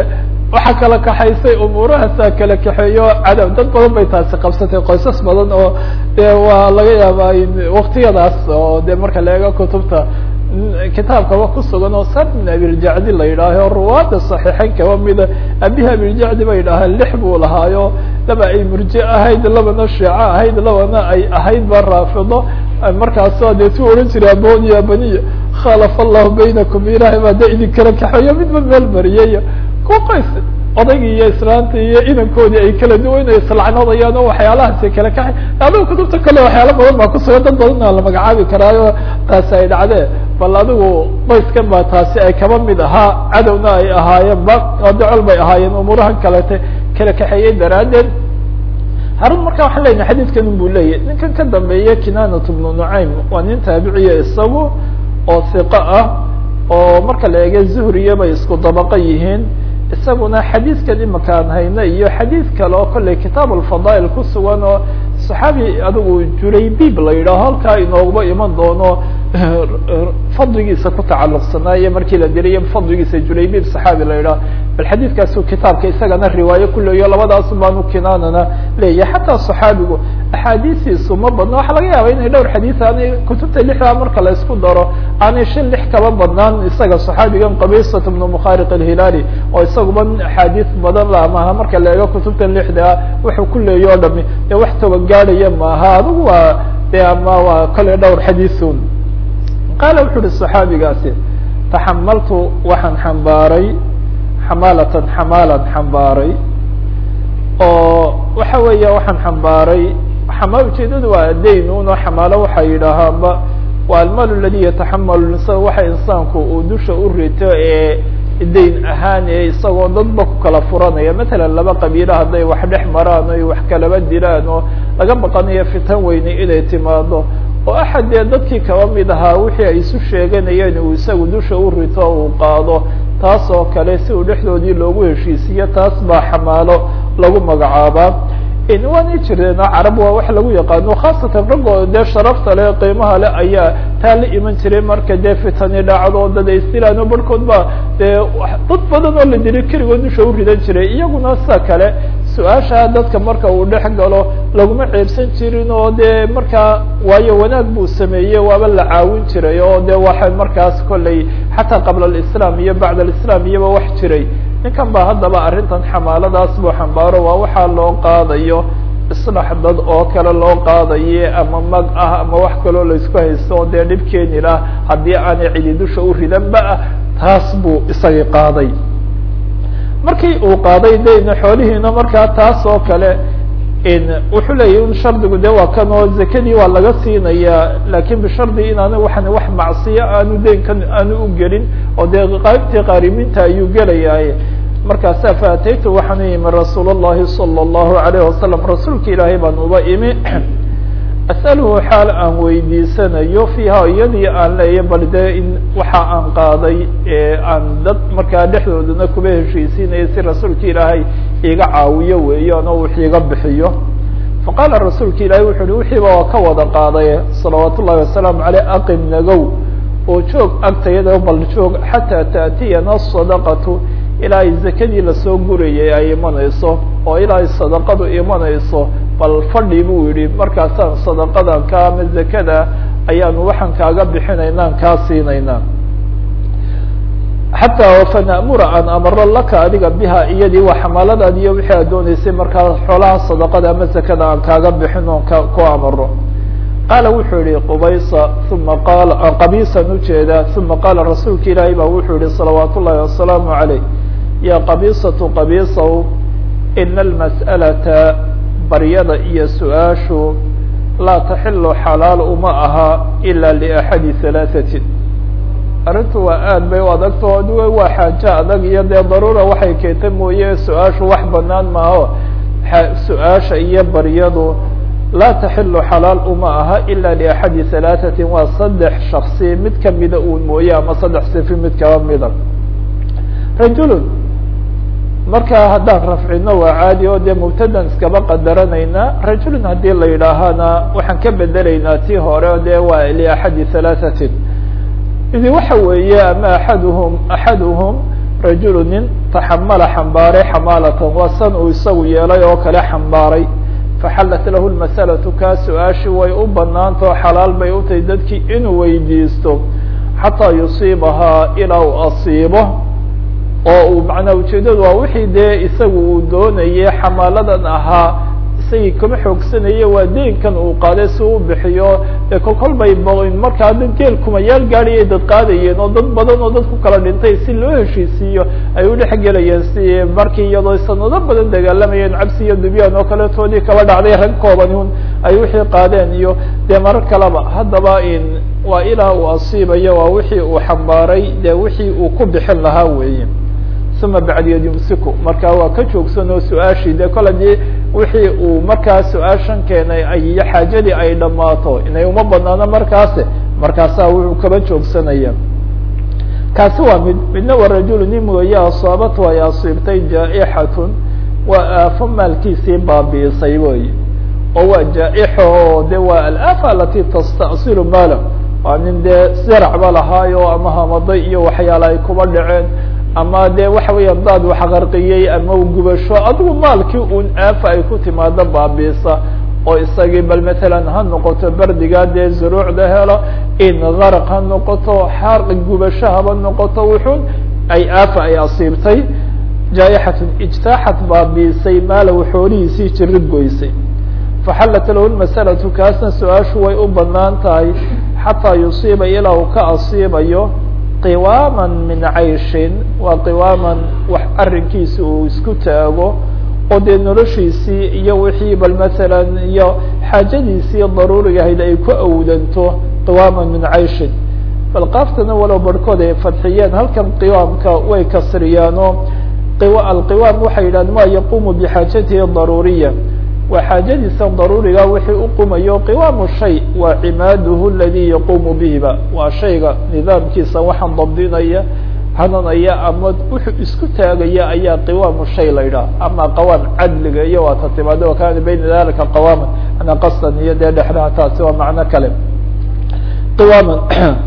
waxaa kala kaxaysay umuurahaasaa kala kaxeeyo cadow dad badan bay taasi qabsatay qoysas badan oo de waa laga yaabaa waktiyadaas oo de marka la eego kutubta kitaabkaba kusugan oo sar min abiljacdi la yidhaaho ruwaada صaxiixeyn kaba mida abihi abiljacdi bay yidhaahaan lix buu lahaayo laba ay murje ahayd labana shiico ahayd labana ay ahayd ba raafido markaasoo dee tu odhan jiray aboniya baniya khalafa allahu baynakum ilahay baa de idin kala kaxeeyo midba meel mariyay kuwa qoys odaygii iyo islaantii iyo inankoodii ay kala duwan islacnadayaan oo waxyaalahaasi kala kaxay adigu kutubta kale waxyaala badan baa kusugan dad badanna la magacaabi karaayo taasi ay dhacdee bal adigu qoyskan baa taasi ay kaba mid ahaa cadowna ay ahaayeen ba oo decol bay ahaayeen umuurahan kalete kala kaxeeyey daraaddeed harun marka waxaan leynahay xadiidkan buu leeyahy ninkan ka dambeeya kinanat bnu nucaym waa nin taabiciya isagu oo hiqo ah oo marka la eega zuhriya bay isku dabaqo yihiin isaguna xadiidkan imaka aan hayno iyo xadiid kale oo kolley kitaab alfadaa'il ku sugan oo saxaabi adigu juraybib la yidhaaho halkaa inooguba iman doono fadligiisa ku tacalluqsanaayo markii la diriyo fadligiisa juraybib saxaabi la yidhaho bal xadiidkaasu kitaabka isagana riwaayo ku leeyo labadaas baanu kinaanana leeyahay xataa saxaabigu axaadiistiisu ma badna waxaa laga yaaba inay dhowr xadiid aanay kutubta lixdaa marka la isku daro aanay shan lix kaba badnaan isaga saxaabigan qabisat bnu mukhariq alhilaali oo isaguba axaadiis badan la maaha marka la eego kutubtan lixdaa wuxuu ku leeyo o dhami dee wax toban gaadhaya maaha adigu waa de ama waa kole dhowr xadiisun qaala wuxu uhi صaxaabigaasi taxamaltu waxaan xambaaray xamaalatan xamaalan xambaaray oo waxa weeya waxaan xambaaray xamaa ujeedadu waa dayn uno xamaalo waxay yidhaahaanba waa almaal aladi yataxamalu insan waxa insaanku uu dusha u rito ee dayn ahaan ee isagoo dadba ku kala furanaya matalan laba qabiilo hadday wax dhex maraan oy wax kalaba dilaan oo laga baqanayo fitan weyne inay timaado oo axad dee dadkii kaba mid ahaa wixii ay isu sheeganayeen uu isagu dusha u rito uu qaado taas oo kale si uu dhexdoodii loogu heshiisiyo taas baa xamaalo lagu magacaabaa waanay jireen carab waa wax lagu yaqaano khaasatan raggoo dee sharafta le qiimaha le ayaa taa la iman jiray marka dee fitani dhacdo dad ay istilaan oo barhkood ba dee dad badan oo la diri keligood dusha u ridan jiray iyaguna sida kale su-aasha dadka marka uu dhex galo laguma ceebsan jirin oo dee markaa waayo wanaag buu sameeyey waaba la caawin jiray oo de waxa markaas kolley xataa qabla alislam iyo bacd alislam iyoba wax jiray ninkan ba haddaba arrintan xamaaladaas buu xambaaro waa waxaa loo qaadayo islax dad oo kale loo qaadaye ama mag ah ama wax kaloo laisku haysto dee dhib keeni lah haddii aanay cidi dusha u ridanba ah taas buu isagii qaaday markii uu qaaday dayna xoolihiina markaa taas oo kale wuxuu leeyahy in shardigu de waa kan oo zakadii waa laga siinayaa lakin bishardi inaana waxan wax macsiyo aanu deynkan aanu u gelin oo dee qaybtii qaariminta ayuu gelayaay markaasa faataytu waxaan u imi rasuul الlahi salى الlahu عalayه wasalam rasuulka ilaahay baan uba imi asأalhu xaal aan weydiisanayo fiiha iyadii aan leeya bal dee in waxa aan qaaday aan dad markaa dhexdoodana kuba heshiisiinaya si rasuulka ilaahay iga caawiyo weeyaan oo wix iga bixiyo faqaala rasuulka ilaahay wuxu uhi wixiiba waa ka wada qaaday salawaat ullahi wasalaamu aleyh aqim nagow oo joog agtayada bal joog xataa taأtiyana sadaqatu ilaa ay zakadii lasoo gurayay ay imanayso oo ilaa ay sadaqadu imanayso bal fadhi buu yihi markaasaan sadaqadan ka ama zakada ayaanu waxaan kaaga bixinaynaan kaa siinaynaa xataa fanamura aan amaro laka adiga biha iyadii waa xamaaladaad iyo wixii aad dooneysay markaa xoolaha sadaqada ama zakada aan kaaga bixin oon ka ku amaro qaala wuxuu yihi qubaysa uma qaala qabiisan ujeeda uma qaala rasuulka ilaahay baa wuxuu yihi salawaat ullahi wasalaamu عaleyh ya qabiisatu qabiisaw ina almas'alata baryada iyo su-aashu laa taxilu xalaal uma aha ila liaxadi halaaثatin arrintu waa aad bay u adagto waa xaajo adag iyo dee daruura waxay keenta mooye su-aashu wax banaan maaho su-aasha iyo baryadu laa taxilu xalaal uma aha ila liaxadi halaaثatin waa saddex shaksi mid kamida uun mooye ama saddex sifi mid kaba mida rajulun marka haddaan rafcino waa caadi oo dee mubtadan iskaba qadaranaynaa rajulun haddii la yidhaahana waxaan ka bedelaynaa tii hore o dee waa liaxadi halaaثatin idi waxa weeye ama axaduhum axaduhum rajulu nin taxamala xambaaray xamaalatan waa san uu isagu yeelay oo kale xambaaray faxallat lahu lmasalatu kaa su-aashi way u banaantao xalaal bay u tahay dadkii inuu weydiisto xataa yusiibahaa ilaa uu asiibo oo uu macnaa ujeedadu waa wixii dee isagu uu doonayay xamaaladan ahaa isagii kama xoogsanaye waa deynkan uu qaaday si u bixiyo dee kol kol bay markaa dad geel kumayaal gaadhiyay dad qaadayeen oo dad badan oo dad ku kala dhintay si loo heshiisiiyo ay u dhex gelayeen si markii iyadoo sanado badan dagaalamayeen cabsi iyo dubyaan oo kaletoodii kaba dhacday rag kooban un ay wixii qaadeen iyo dee marar kaleba haddaba in waa ilaa uu asiibayo waa wixii uu xambaaray dee wixii uu ku bixin lahaa weeye uma bacdiyad yumsiku marka waa ka joogsan oo su-aashii dee kol hadii wixii uu markaa su-aashan keenay ay iyo xaajadii ay dhammaato inay uma banaano markaase markaasaa wuxuu kaba joogsanaya kaasi waa mid midna waa rajulu nin weeye asaabatu ay asiibtay jaa-ixatun waa aafo maalkiisii baabiisay wey oo waa jaa-ixo oo de waa alaafa alati tastasilu maala waa nin dee siracba lahaayo ama hamaday iyo waxyaala ay kuba dhaceen ama de waxa weeyaan daad wax qarqiyey ama gubasho adigu maalkii un aafa ay ku timaado baabiisa oo isagii bal matalan ha noqoto berdigaa dee zuruucda helo in qaraq ha noqoto xaarqi gubasho haba noqoto wuxun ay aafa ay asiibtay jaa-ixatun ijtaaxat baabiisay maalow xoolihiisii jirid goysay faxallat lahu lmasalatu kaasna su-aashu way u banaan tahay xataa yusiiba ilaa uu ka asiibayo qiwaama min cayshin waa qiwaaman wax arrinkiisa uu isku taago oo dee noloshiisii iyo wixii bal masalan iyo xaajadiisii daruuriga ahayd ay ku awdanto qiwaaman min cayshin bal qaaftana walow barhkood ay fadxiyeen halkan qiwaamka way kasriyaanoo alqiwaam waxay yidhahdeen ma yaqumu bixaajatihi daruuriya waa xaajadiisa daruuriga wixii u qumayo qiwaamu shay waa cimaaduhu aladi yaqumu bihiba waa shayga nidaamkiisa waxaan dabdinaya hananaya ama wuxuu isku taagaya ayaa qiwaamu shay la yidhaha ama qawaam cadliga iyo waa ta timaado wakana bayna dalika qawaama ana qasdan iyo dee dhexdaha taasi waa macno kale qiwaaman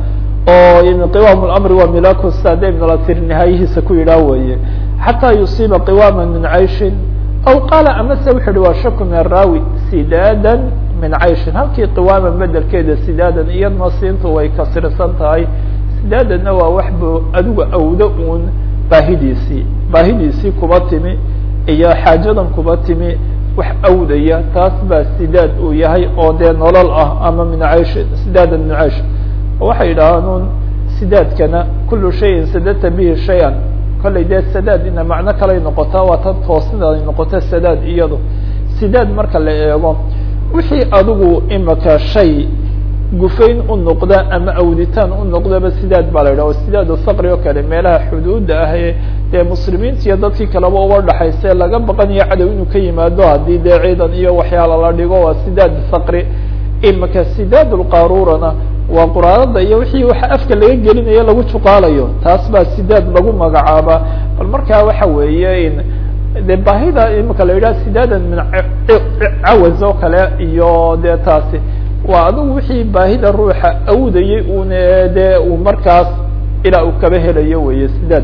oo qiwaam lamri waa milaku sade ibn latir nihaayihiisa ku yidhaah weeye xataa yusiiba qiwaama min cayshin aw qaala amase wuxu uhi waa shaku min araawi sidaadan min cayshin halkii qiwaaman bedelkeeda sidaadan iyadna siintu way kasirsan tahay sidaadanna waa wax bu adigu awdo uun baahidiisii baahidiisii kuba timi iyo xaajadan kuba timi wax awdaya taas baa sidaad uu yahay oo dee nolol ah ama min cayshin sidaadan min caysh waxay yidhahaan un sidaadkana kulu shayin sadata bihi shay-an kollay dee sadaad ina macno kalay noqotaa waa tan toosnida ay noqota sadaad iyado sidaad marka la eego wixii adigu imaka shay gufayn u noqda ama awditaan u noqdaba sidaad baa la yidhah o sidaad saqri oo kale meelaha xuduudda ah ee dee muslimiinta iyo dadkii kaleba uba dhexayse laga baqanayo cadow inuu ka yimaado haddii dee ciidan iyo waxyaala la dhigo waa sidaad saqri imaka sidaad lqaruurana waa quraarada iyo wixii waxa afka laga gelinayo lagu juqaalayo taas baa sidaad lagu magacaaba bal markaa waxa weeye in de baahida imaka la yidhaha sidaadan min cawaz oo kale iyo dee taasi waa adigu wixii baahida ruuxa awdayay un dee uu markaas ilaa uu kaba helayo weye sidaad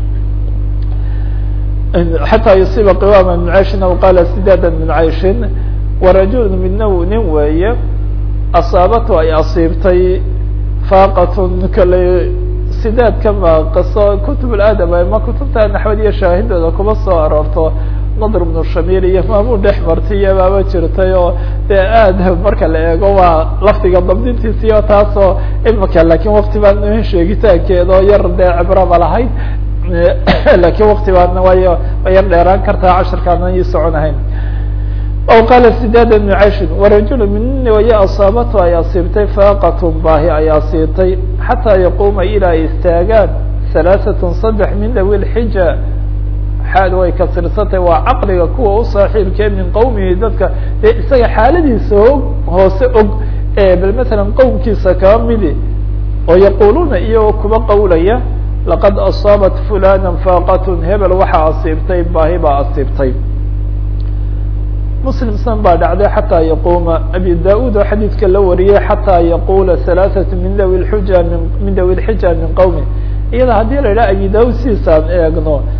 xataa yusiiba qiwaama min cayshin aw qaala sidaada min cayshin warajul midna nin weeye asaabatu ay asiibtay faaqatun kale sidaadka ma qaso kutub aadam ama kutubta naxwad iyo shaahidooda kuma soo aroorto nadr bnu shamil iyo maamun dhex martiyo baaba jirtay oo dee aad marka la eego waa lafdiga dabdintiisiyo taasoo imika lakin wakti baan sheegitaankeeda oo yar dee cibraba lahayd lakin wakti baana way way yar dheeraan kartaa cashirkaana ii soconahayn aw qaala sidaada bnu cayshin warajulu min waya asaabatu ay asiibtay faaqatun baahi ay asiibtay xataa yaquuma ilaa ay istaagaan halaaثatun saddex min dawi lxija xaad way kasirsantahy waa caqliga kuwa u saaxiibkee min qowmihi dadka dee isaga xaaladiisa og hoose og ee bal masalan qowmkiisa kaba midi oo yaquluuna iyagoo kuba qowlaya laqad asaabat fulana faaqatun hebel waxaa asiibtay baahi baa asiibtay muslim san baa dhacday xataa yaquuma abi da-ud oo xadiidka la wariyay xataa yaqula halaaثatu min dawi lxuja min min dawi lxija min qowmi iyada haddii la yidhaha abi da-ud sidiisaan eegno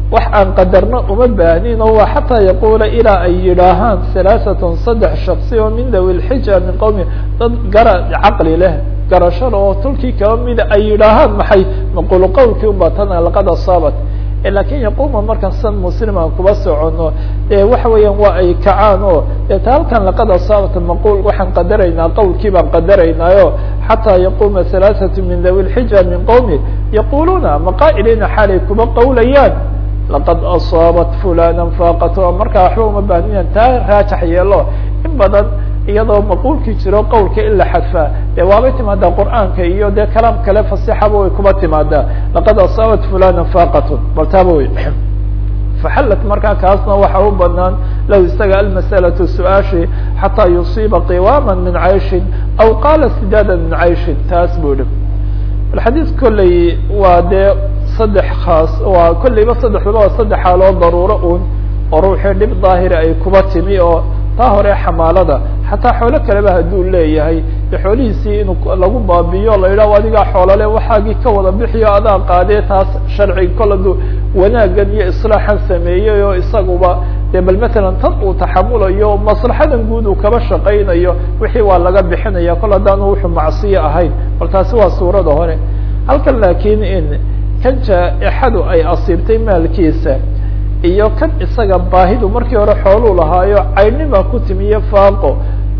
wax aan qadarno uma baahnin oo waa xataa yaquula ilaa ay yidhaahaan halaaثatun saddex shaksi oo min dawi lxija min qowmi dad gara caqli leh garashada oo tulkii kaba mida ay yidhaahaan maxay maqulu qowlkii unba tana laqad asaabat lakin yaquma markaan san musliman kuba socono e waxa weeyaan waa ay kacaan oo deeta halkan laqad asaabat maqul waxaan qadaraynaa qowlkii baan qadaraynaayo xataa yaquma halaaثatu min dawi lxija min qowmi yaquluuna maqaa'iliina xaalay kuba qowlayaan laqad asaabat fulana faaqat markaa waxba uma baahniyan taa raajax yeelo in badan iyadoo maquulkii jiro qowlka in la xadfaa dee waabay timaadaa qur'aanka iyo dee kalaam kale fasixaba way kuba timaadaa laqad asaabat fulana faaqatun bal taaba wey faxallat markaa kaasna waxa u banaan low isaga almas'alatu su-aashi xataa yusiiba qiwaama min cayshin aw qaala sidaada min cayshin taas buu yihi alxadiis kolley waa dee saddex khaas waa kolleyba saddexdaba waa saddex xaaloo daruuro un oo ruuxii dhib daahira ay kuba timi oo taa hore xamaalada xataa xoolo kaleba hadduu leeyahay de xoolihiisii in lagu baabiyo la yidhaho adigaa xoolole waxaagii ka wada bixiyo adaa qaadee taas sharci kol aduu wanaagan iyo islaaxan sameeyey oo isaguba de bal matalan tan uu taxamulayo maslaxadan guud uu kaba shaqaynayo wixii waa laga bixinaya kol haddaanu wuxuu macsiyo ahayn bal taasi waa suurada hore halkan laakiin in kan jaa-ixadu ay asiibtay maalkiisa iyo kan isaga baahidu markii hore xooluu lahaayo caynima ku timiyo faaqo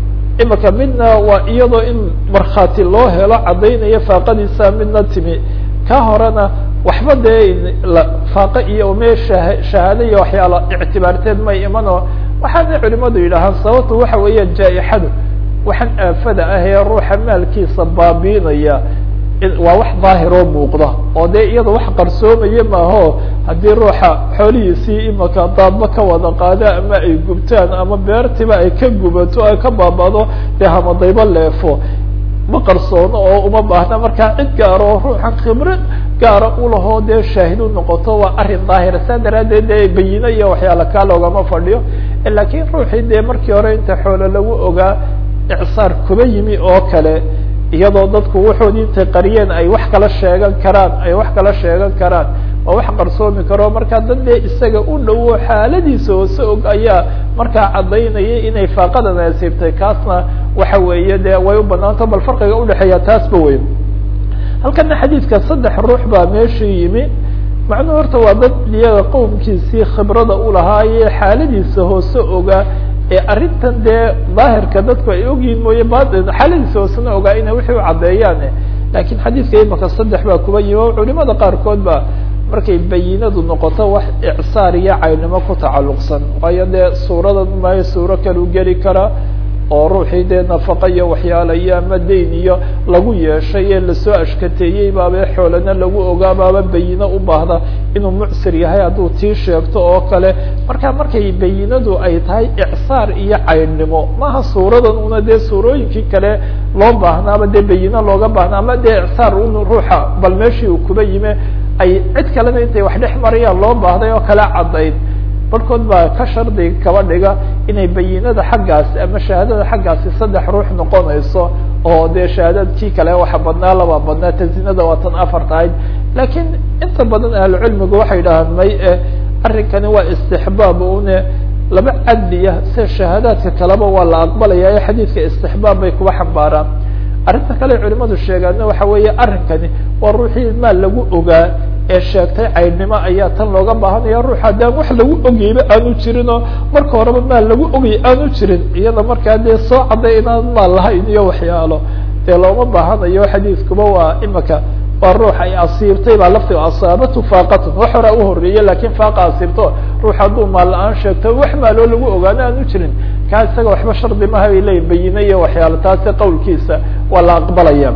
imika midna waa iyadoo in markhaati loo helo caddaynaya faaqadiisa midna timi ka horena waxba dee faaqo iyo me shahaado iyo waxyaala ictibaarteed may imano waxaana culimadu yidhaahaan sababtu waxa weeyaan jaa-ixadu waxaan aafada ah ee ruuxa maalkiisa baabiinaya waa wax daahiroo muuqda oo dee iyada wax qarsoomaya maaho haddii ruuxa xoolihiisii imaka daadba ka wada qaado ama ay gubtaan ama beertiba ay ka gubato ay ka baabado dee hamadayba leefo ma qarsoono oo uma baahna markaa cid gaar oo ruuxan khibro gaara ulahoo dee shaahid u noqoto waa arrin daahira saa daraaddeed dee bayino iyo waxyaala kaa loogama fadhiyo laakiin ruuxii dee markii hore inta xoolo lagu ogaa icsaar kuba yimi oo kale iyadoo dadku wuxoodii intay qariyeen ay wax kala sheegan karaan ay wax kala sheegan karaan waa wax qarsoomi karo markaa dad dee isaga u dhowo xaaladiisa hoose og ayaa markaa caddaynaya inay faaqadan asiibtay kaasna waxa weeye dee way u banaanto bal farqiga udhexeeya taasba wey halkana xadiidka saddex ruux baa meeshii yimi macnuhu horta waa dad iyaga qowmkiisii khibrada ulahaaye xaaladiisa hoose ogaa ee arrintan dee daahirka dadku ay ogyihin mooye batin xaaladiisa hoosena ogaa inay wixii u caddeeyaan lakiin xadiidka imaka saddex baa kuba yimi o culimada qaarkood ba markay bayinadu noqoto wax icsaar iyo caynimo ku tacalluqsan waayo dee suuradan maayo suuro kalu geli karaa oo ruuxii dee nafaqa iyo waxyaala iyo ama dayn iyo lagu yeeshay ee lasoo ashkateeyey baaba xoolana lagu ogaa baaba bayino u baahda inuu mucsir yahay hadduu tii sheegto oo kale marka markay bayinadu ay tahay icsaar iyo caynnimo maaha suuradan una dee suurooyinkii kale loo baahnaaba dee bayino looga baahna ama dee icsaar un ruuxa bal meeshii uu kuba yime ay cid kalena intay wax dhex marayaan loo baahday oo kala caddayn barhkood baa ka shardiga kaba dhiga inay bayinada xaggaasi ama shahaadada xaggaasi saddex ruux noqonayso oo dee shahaadadkii kale waxa badnaa laba badnaa tazinada waa tan afar tahayd laakiin inta badan ahlucilmigu waxay dhahaan may e arrinkani waa istixbaab une laba cadliya sida shahaadaadka kaleba waa la aqbalaya ee xadiidka istixbaab bay kuba xambaaraan arrinta kale culimadu sheegaana waxa weeye arrinkani waa ruuxii maal lagu ogaa ee sheegtay caynimo ayaa tan looga baahanaya ruux haddaan wax lagu ogeyba aanu jirin oo marka horeba maal lagu ogay aanu jirin iyada markaa dee soo cadday inaan maal lahayn iyo waxyaalo dee looma baahanayo xadiidkuba waa imika waa ruux ay asiibtay baa laftiga asaabatu faaqatun wax horaa uhoreeye lakin faaqa asiibto ruux hadduu maal la-aan sheegto wax maaloo lagu ogaano aanu jirin kaa isaga waxba shardi maha bay leeyihin bayine iyo waxyaalo taasi qawlkiisa waa la aqbalaya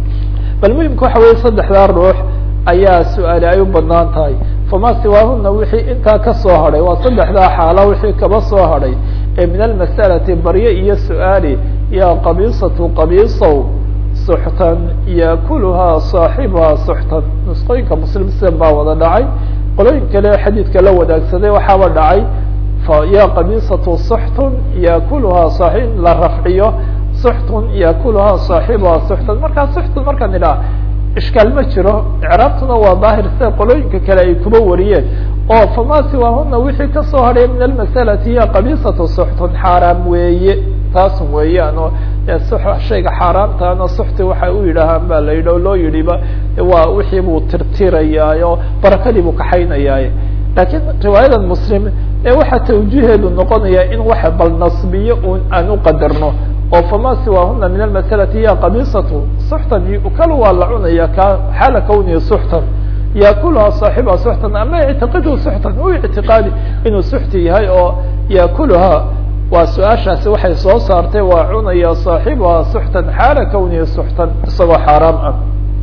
bal muhimka waxa weeye saddexdaa ruux ayaa su-aali ay u banaan tahay fama siwaahuna wixii intaa kasoo hadhay waa saddexdaa xaala wixii kaba soo hadhay ee min almas'alati barye iyo su-aali ya qabiisatu qabiisow suxtan yakuluhaa saaxibuhaa suxtan nusqooyinka muslim sidan baa wada dhacay qolooyin kale xadiidka la wadaagsaday waxaaba dhacay ya qabiisatu suxtun yakuluhaa saaib la rafciyo suxtun yakuluhaa saaxibuhaa suxtan markaa suxtun markaan idhaha ishkaal ma jiro icraabtuna waa daahir sida qolooyinka kale ay kuba wariyeen oo fama siwaahuna wixii kasoo hadhay min almasalati hiya qabiisatu suxtun xaaraam weeye taasun weeyaan oo shayga xaaraamtaana suxti waxay u yidhaahaan ba la yidhi o loo yidhiba waa wixii buu tirtirayaayo barakadii buu kaxaynayaa laakiin riwaayadan muslim ee waxaa tawjiheedu noqonaya in waxa bal nasbiyo un aan uqadarno oo fama siwaahuna min almasalati hiya qabiisatu suxtan yukalu waa la cunaya ka xaala kawnihi suxtan yaakuluha saaxibuha suxtan ama ictiqidhu suxtan u ictiqaadi inuu suxti yahay oo yaakuluha waa su-aashaasi waxay soo saartay waa cunaya saaxibuha suxtan xaala kawnihi suxtan isagoo xaaraam ah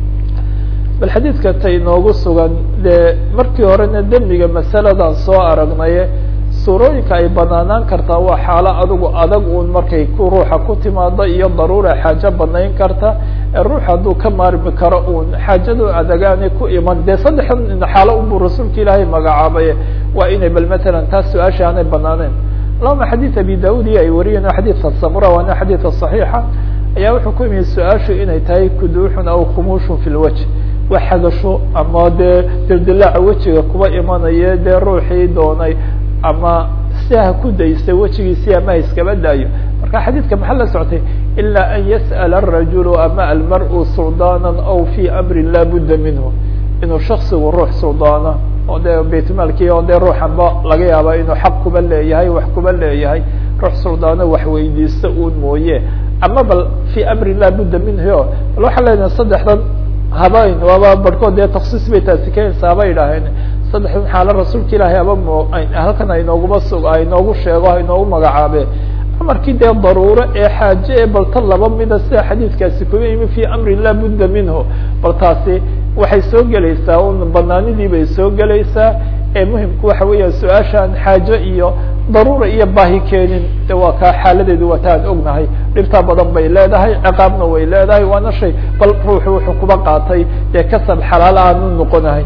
bal xadiidka ta inoogu sugan dee markii horena dembiga masaladan soo aragnaye suurooyinka ay banaanaan kartaa waa xaalo adigu adag uun markay ku ruuxa ku timaado iyo daruura xaajo banayn karta ee ruux hadduu ka maarmi karo uun xaajadu adagaanay ku iman dee saddexdan xaalo unbuu rasuulka ilaahay magacaabay waa inay bal matalan taas su-aasha aanay banaaneen lama xadiid abi daud iyo ay wariyeen xadiidka samura waana xadiidka صaxiixa ayaa wuxuu ku yimid su-aashu inay tahay kuduuxun aw khumuushun fi lwajh wa xagasho ama dee dildilaaca wejiga kuba imanaye dee ruuxii doonay ama si ha ku daystay wejigiisii ama ha iskaba daayo marka xadiidka maxaa la soctay ilaa an yas'ala الrajulu ama almar-u suldaana aw fi amri laa budda minhu inuu shaksigu ruux suldaana oo dee baytmaalkii oo dee ruuxanba laga yaaba inuu xaq kuba leeyahay wax kuba leeyahay ruux suldaano wax weydiista uun mooye ama bal fi amri laa budda minhu bal waxaa leenahay saddexdan habayn waaba barhkood dee taksiis bay taasi keenaysa haba idhaaheen saddexdan xaalo rasuulka ilaahay aba mo halkan aynooguba sug aynoogu sheego hainoogu magacaabe amarkii dee daruuro ee xaaje ee balta laba mida sida xadiidkaasi kuba yimi fi amri laa budda minhu bal taasi waxay soo gelaysaa un banaanidii bay soo gelaysaa ee muhimku waxa weeya su-aashaan xaajo iyo daruura iyo baahi keenin de waa kaa xaaladeedu waa taan ognahay dhibtaa badan bay leedahay ciqaabna way leedahay waana shay bal ruuxu wuxuu kuba qaatay dee kasab xalaal aanu noqonahay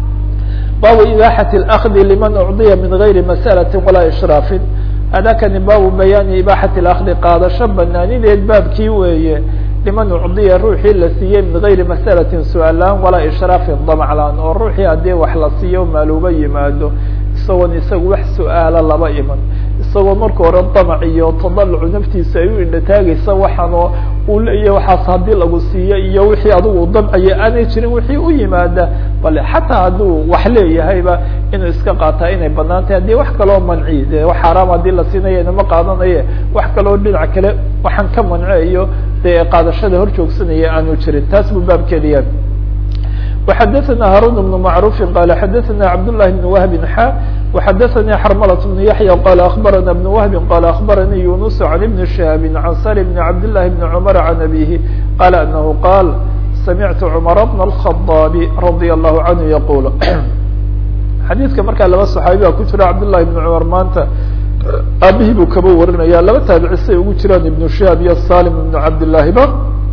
baabu ibaaxati اlakdi liman ucdiya min gayri masalati walaa ishraafin hadakani baabu bayaani ibaaxati اlakdi qaadasho banaanideed baabkii weeye liman ucdiya ruuxii la siiyey min gayri masalatin su-aalaan walaa ishraafin damclaan oo ruuxii haddii wax la siiyo maaluuba yimaado isagoon isaga wax su-aala laba iman isagoo marka hore damac iyo tadalucu naftiisa ay u indhataagaysa waxaanoo uu leeyahy waxaas haddii lagu siiyo iyo wixii adigu damcaya aanay jirin wixii u yimaada bale xataa hadduu wax leeyahayba inuu iska qaataa inay banaan tahay haddii wax kaloo manci de wax xaaraam haddii la siinayo inama qaadanaye wax kaloo dhinac kale waxaan ka manceeyo dee qaadashada hor joogsanaya aanu jirin taas buu baabkeeda yahay وxdثna hاrون بن معروف qال xdثna عبد الله بن وهب xا وxdثnي xرملة بن يحيى qال أخبرنا بن وهب qال أخبرني يونس عن بن شهاب عن سالم بن عبد الله بن عمر عن أبيه قال أنه قال سمعت عمر بن الخطاب رضي الله عنه يقول xadيثka markaa laba صحaaبiga ku jira عبد اللhi بن cمر maanta aabihii buu kaba warinaya laba taabcisay ugu jiraan iبن شهاب iyo saلم بن عبد اللahiba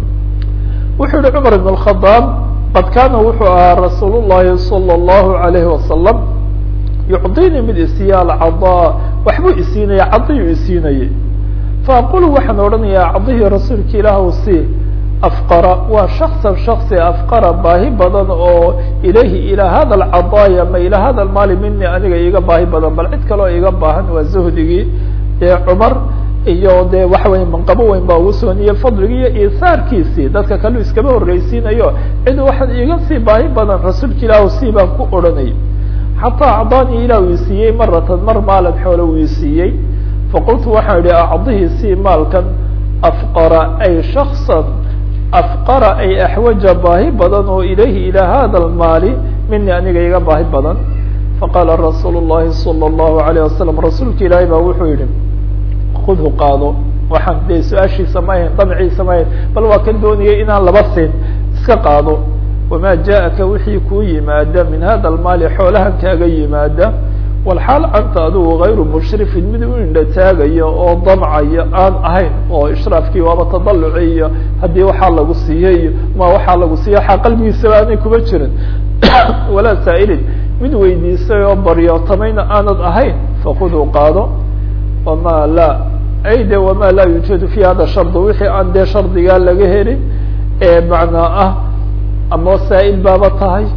wuxuu yihi cمر بن الخطاب qad kaana wuxuu ahaa rasuul الlahi salى الlahu عalayhi wasalam yucdinii mid isiiya alcadaa waxbuu isiinaya cadiyuu isiinayay faaqulu waxaan odhanayaa cadihii rasuulka ilaahw si afqara waa shaksan shaksi afqara baahi badan oo ilayhi ilaa hada alcadaaya ma ilaa hada almaali mini aniga iga baahi badan bal cid kaloo iga baahan waa zuhdigii ee cumar iyo de waxa weya manqabo weyn baa ugu sooniyey fadligii iyo isaarkiisii dadka kaleu iskaba horreysiinayo cid waxaan iga sii baahi badan rasuulka ilaah sii baan ku odhanay xataa acdaanii ilah uu isiiyey maratan mar maalan xoole uu isiiyey faqultu waxaan idhi acdihii sii maalkan afqara ay shaksan afqara ay axwaja baahi badan oo ilayhi ilaa hada almaali mini aniga iga baahi badan faqaala rasuulu llahi salى اllahu alayه wasalam rasuulka ilaahay baa wuxuu yihi kudhu qaado waxaan dee su-aashiisa ma ahayn damciisa ma ahayn bal waa kan doonayay inaan laba siin iska qaado wamaa jaaءaka wixii kuu yimaada min hada almaali xoolahan kaaga yimaada walxaal anta adigu gayru mushrifin mid u indha taagayo oo damcayo aan ahayn oo ishraafkii waaba tadaluci iyo haddii waxaa lagu siiyey iyo ma waxaa lagu siiya waxaa qalbigiisaba aanay kuba jirin walaa saa'ilin mid weydiisay oo baryootamayna aanad ahayn fakuduu qaado wama la ay de wama laa yuujadu fi hada shard wixii aan dee shardigaa laga helin ee macnaa ah ama saa'il baaba tahay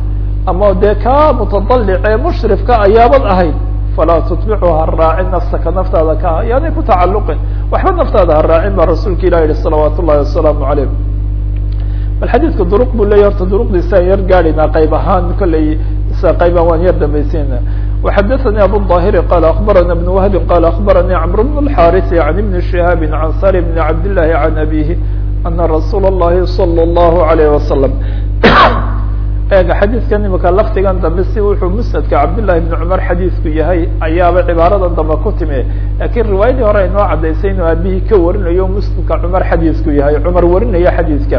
ama dee kaa mutadalic ee mushrifka ayaabad ahayd falaa tutbicu ha raacin nafsaka naftaada ka yaanay ku tacaluqin waxba naftaada ha raacin baa rasuulka ilah yihi salawaat ullahi wasalaamu calayh bal xadiidka duruq buu leya horta duruqdiisa aan yar gaadhaynaa qayb ahaan kolley isa qaybaan waan yar dambaysiina وxadثnي abu الظاhر qال أخبرnا بن وهب qال أخبرnي cمر بن الحاrث عن بن شهاب عن sالم بن عبد الله عن أبيه أنa رsuuل اللhi صلى الله عليه وسلم ega xadiidkan imika lafdigan dambe si wuxuu msnadka cabdاللahi بن cmar xadiidku yahay ayaaba cibaaradan dambe ku timi lakin riwaayadii hore aynoo cadaysay inuu aabihii ka warinayo msnadka cmar xadiidku yahay cmar warinaya xadiidka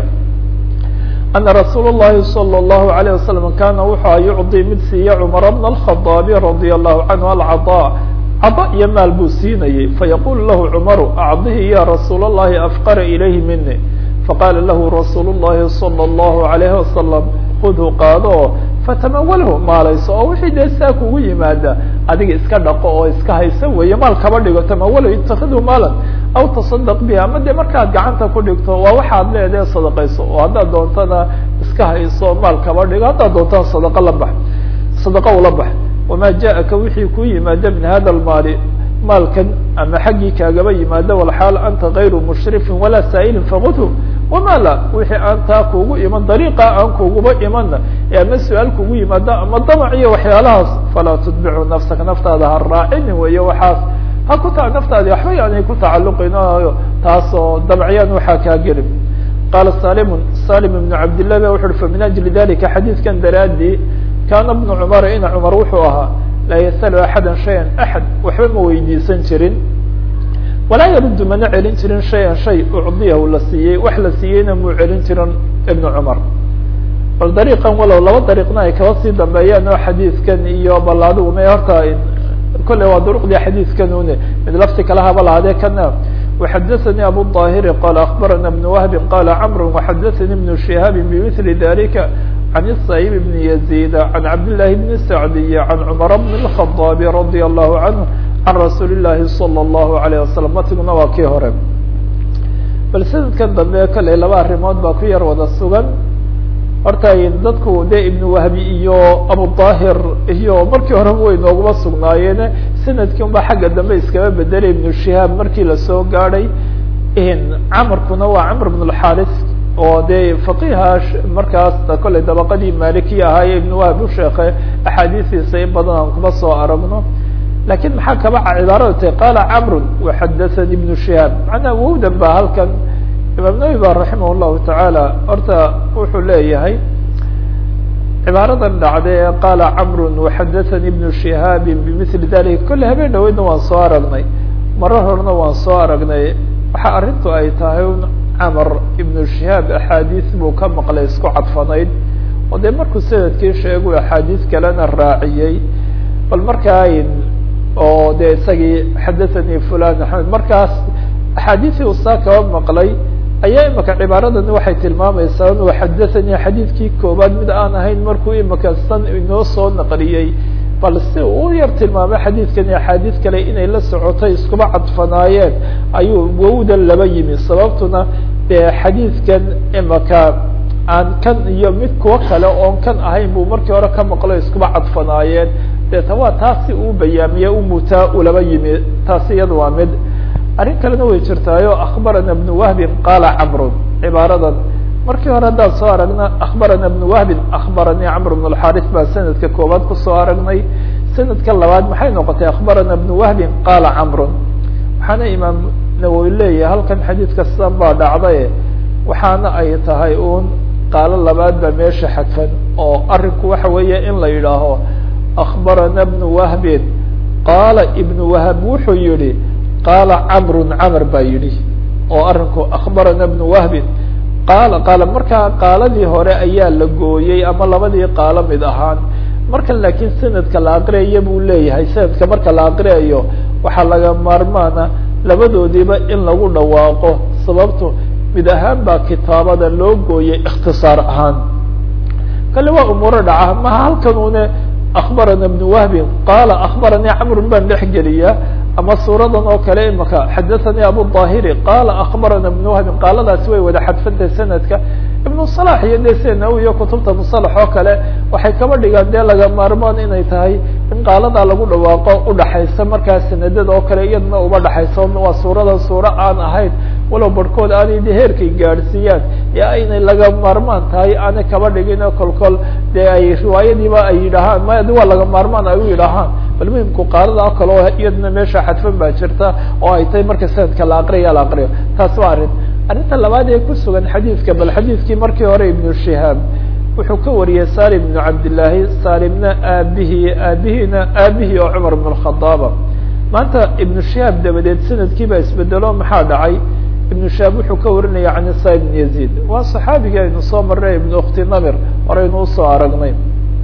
أن رsuuل اللhi صلى الله عليه وسلم kana wuxua يعطي mid siiya cمر بن الخطاب رضي الله عنه الcطاء cطا iyo maal buu siinayey fayqul lah cمر أcضihi ya رsuul اللhi أfقر إليه mini faqاla lah رsuuل اللhi صلى الله عليه وسلم خdhu qaado fatamawalhu maalayso oo wixii dee saa kugu yimaada adiga iska dhaqo oo iska haysa weeye maal kaba dhigo tamawalhu itakidhu maalan aw taصadq biha ama dee markaad gacanta ku dhigto waa waxaad leedahe sadaqayso oo haddaad doontana iska hayso maal kaba dhigo haddaad doontana sadaqo la bax sadaqo ula bax wama jaءaka wixii ku yimaada min hada lmaali maalkan ama xaggii kaagaba yimaada walxaal anta غayru mushrifin walaa saa'ilin fagudhu wama la wixii aan taa kugu iman dariiqa aan kuguba imana ee ama su-aal kugu yimaada ama damac iyo waxyaalahaas falaa tutbicu nafsaka naftaada ha raacinin weeye waxaas ha ku ta naftaadi waxba yaanay ku tacaluqin taasoo damcyaan waxaa kaa gelin qaala salimu salim ibnu cabdillah ba wuxu uhi famin ajli dalika xadiidkan daraadii kaana bnu cumara ina cumar wuxuu ahaa laa yasalu axada shayan axad waxba ma weydiisan jirin walaa yaruddu mana celin jirin shayan shay ucdiyahu la siiyey wax la siiyeyna muu celin jirin ibnu cumar bal dariiqan walow laba dariiqna ay kaba sii dambeeyaan oo xadiidkan iyo bal adiguna horta kolley waa duruqdii xadiidkan une mid lafti kala haba lahaadee kana وxadثnي abu الظاhر qال أخبرnا بن وهب qال cمر وxadثnي بن شهاaب بمثل ذلika عن الصaيب بن يزيد عن عبد الله بن سعدي عن cمر بن الخطاب رضي الله عنه عن رsuuل اللhi صلى الله عليه وسلم matiguna waa kii hore bal sanadkan dambe kolley laba arimood baa ku yar wada sugan horta dadku de iبن wahbi iyo abuلظاhir iyo markii horeba way nooguma sugnaayeen sanadkii unba xagga dambe iskaba bedelay iبن شihaab markii lasoo gaadhay camarkuna waa cmr بن الxاris oo dee faqiha markaas kolley dabaqadii malikiya ahaaye iبن wahb u sheeke axaadiistiisa in badan aan kuma soo aragno lakin maxaa kaba cibaarada tahy qala cmr وxadaثnي iبن شihaab macnaa wowdan ba halkan imaam nawi ba raximah الlahu taعaalى horta wuxuu leeyahay cibaaradan dhacday ee qaala cmru وxadaثnي iبن شihaabi bmثli dalika kolley habeen dhaweydna waan soo aragnay marar horena waan soo aragnay waxa arrintu ay tahay camr iبن شihaab axaadiis buu ka maqlay isku cadfanayd oo dee markuu sanadkii sheegu axaadiis kalena raaciyey bal markaa oo de isagii xadaثanii fulan axmed markaas axaadiisii uu saa kaba maqlay ayaa imika cibaaradan waxay tilmaamaysaa inuu xadaثanii xadiidkii koobaad mid aan ahayn markuu imika san inoo soo naqliyey bal si uu u yar tilmaamay xadiidkani axaadiis kale inay la socotay iskuba cadfanaayeen ayuu wowdan laba yimi sababtuna dee xadiidkan imika aan kan iyo mid kuwo kale oon kan ahayn buu markii hore ka maqlo iskuba cadfanaayeen deeta waa taasi uu bayaamiye umutaa ulaba yimi taasi iyada waa mid arrin kalena way jirtaayo akbarana bnu wahbin qaala camrun cibaaradan markii hore haddaan soo aragna akbarana bnu wahbin akbaranii camr bn اlxaris baa sanadka koobaad kusoo aragnay sanadka labaad maxay noqotay akbarana bnu wahbin qaala camrun waxaana imaam nawowi leeyahay halkan xadiidka sidan baa dhacdaye waxaana ay tahay uun qaalo labaad baa meesha xadfan oo arinku waxa weeye in la yidhaaho akbarana bnu wahbin qaala ibnu wahab wuxuu yihi qaala camrun camr baa yidhi oo arinku akbarana bnu wahbin qaala qaala markaa qaaladii hore ayaa la gooyey ama labadii qaalo mid ahaan markan laakiin sanadka la aqriyayo buu leeyahay sanadka marka la aqriyayo waxaa laga maarmaana labadoodiiba in lagu dhawaaqo sababto mid ahaan baa kitaabada loo gooyey ikhtisaar ahaan kale waa umuuro dhaca maha halkan une akbarana bnu wahbin qaala akbaranii camrun baan dhex geliyaa ama suuradan oo kale imaka xadaثanii abu ظahiri qaala akbarana bnu wahbin qaaladaasi way wada xadfantahay sanadka ibnu salax iyo de sena iyo kutubta musalax oo kale waxay kaba dhigaan dee laga maarmaan inay tahay in qaaladaa lagu dhawaaqo udhaxaysa markaa sanadada oo kale iyadna uba dhaxayso waa suuradan suuro aan ahayn walow barhkood aanay de heerkay gaadhsiiyaan ee aynay laga maarmaan tahay aanay kaba dhigin oo kolkol dee ay riwaayadiiba ay yidhaahaan ma waa laga maarmaan ay u yidhaahaan bal muhimku qaalada oo kale oo iyadna meesha xadfan baa jirta oo ay tahay marka sanadka la aqriya la aqriyo taas waa arrin arrinta labaad ee ku sugan xadiidka bal xadiidkii markii hore ibnu shihaab wuxuu ka wariyey salim ibnu cabdillaahi salimna aabihii aabihiina aabihii oo cumar ibn khadaaba maanta ibnu shihaab dabadeed sanadkii baa isbedelo maxaa dhacay ibnu shihaab wuxuu ka warinaya can isa ibn yaziid waa saxaabigii aynu soo marnay ibnu ukhti namir horeynu usoo aragnay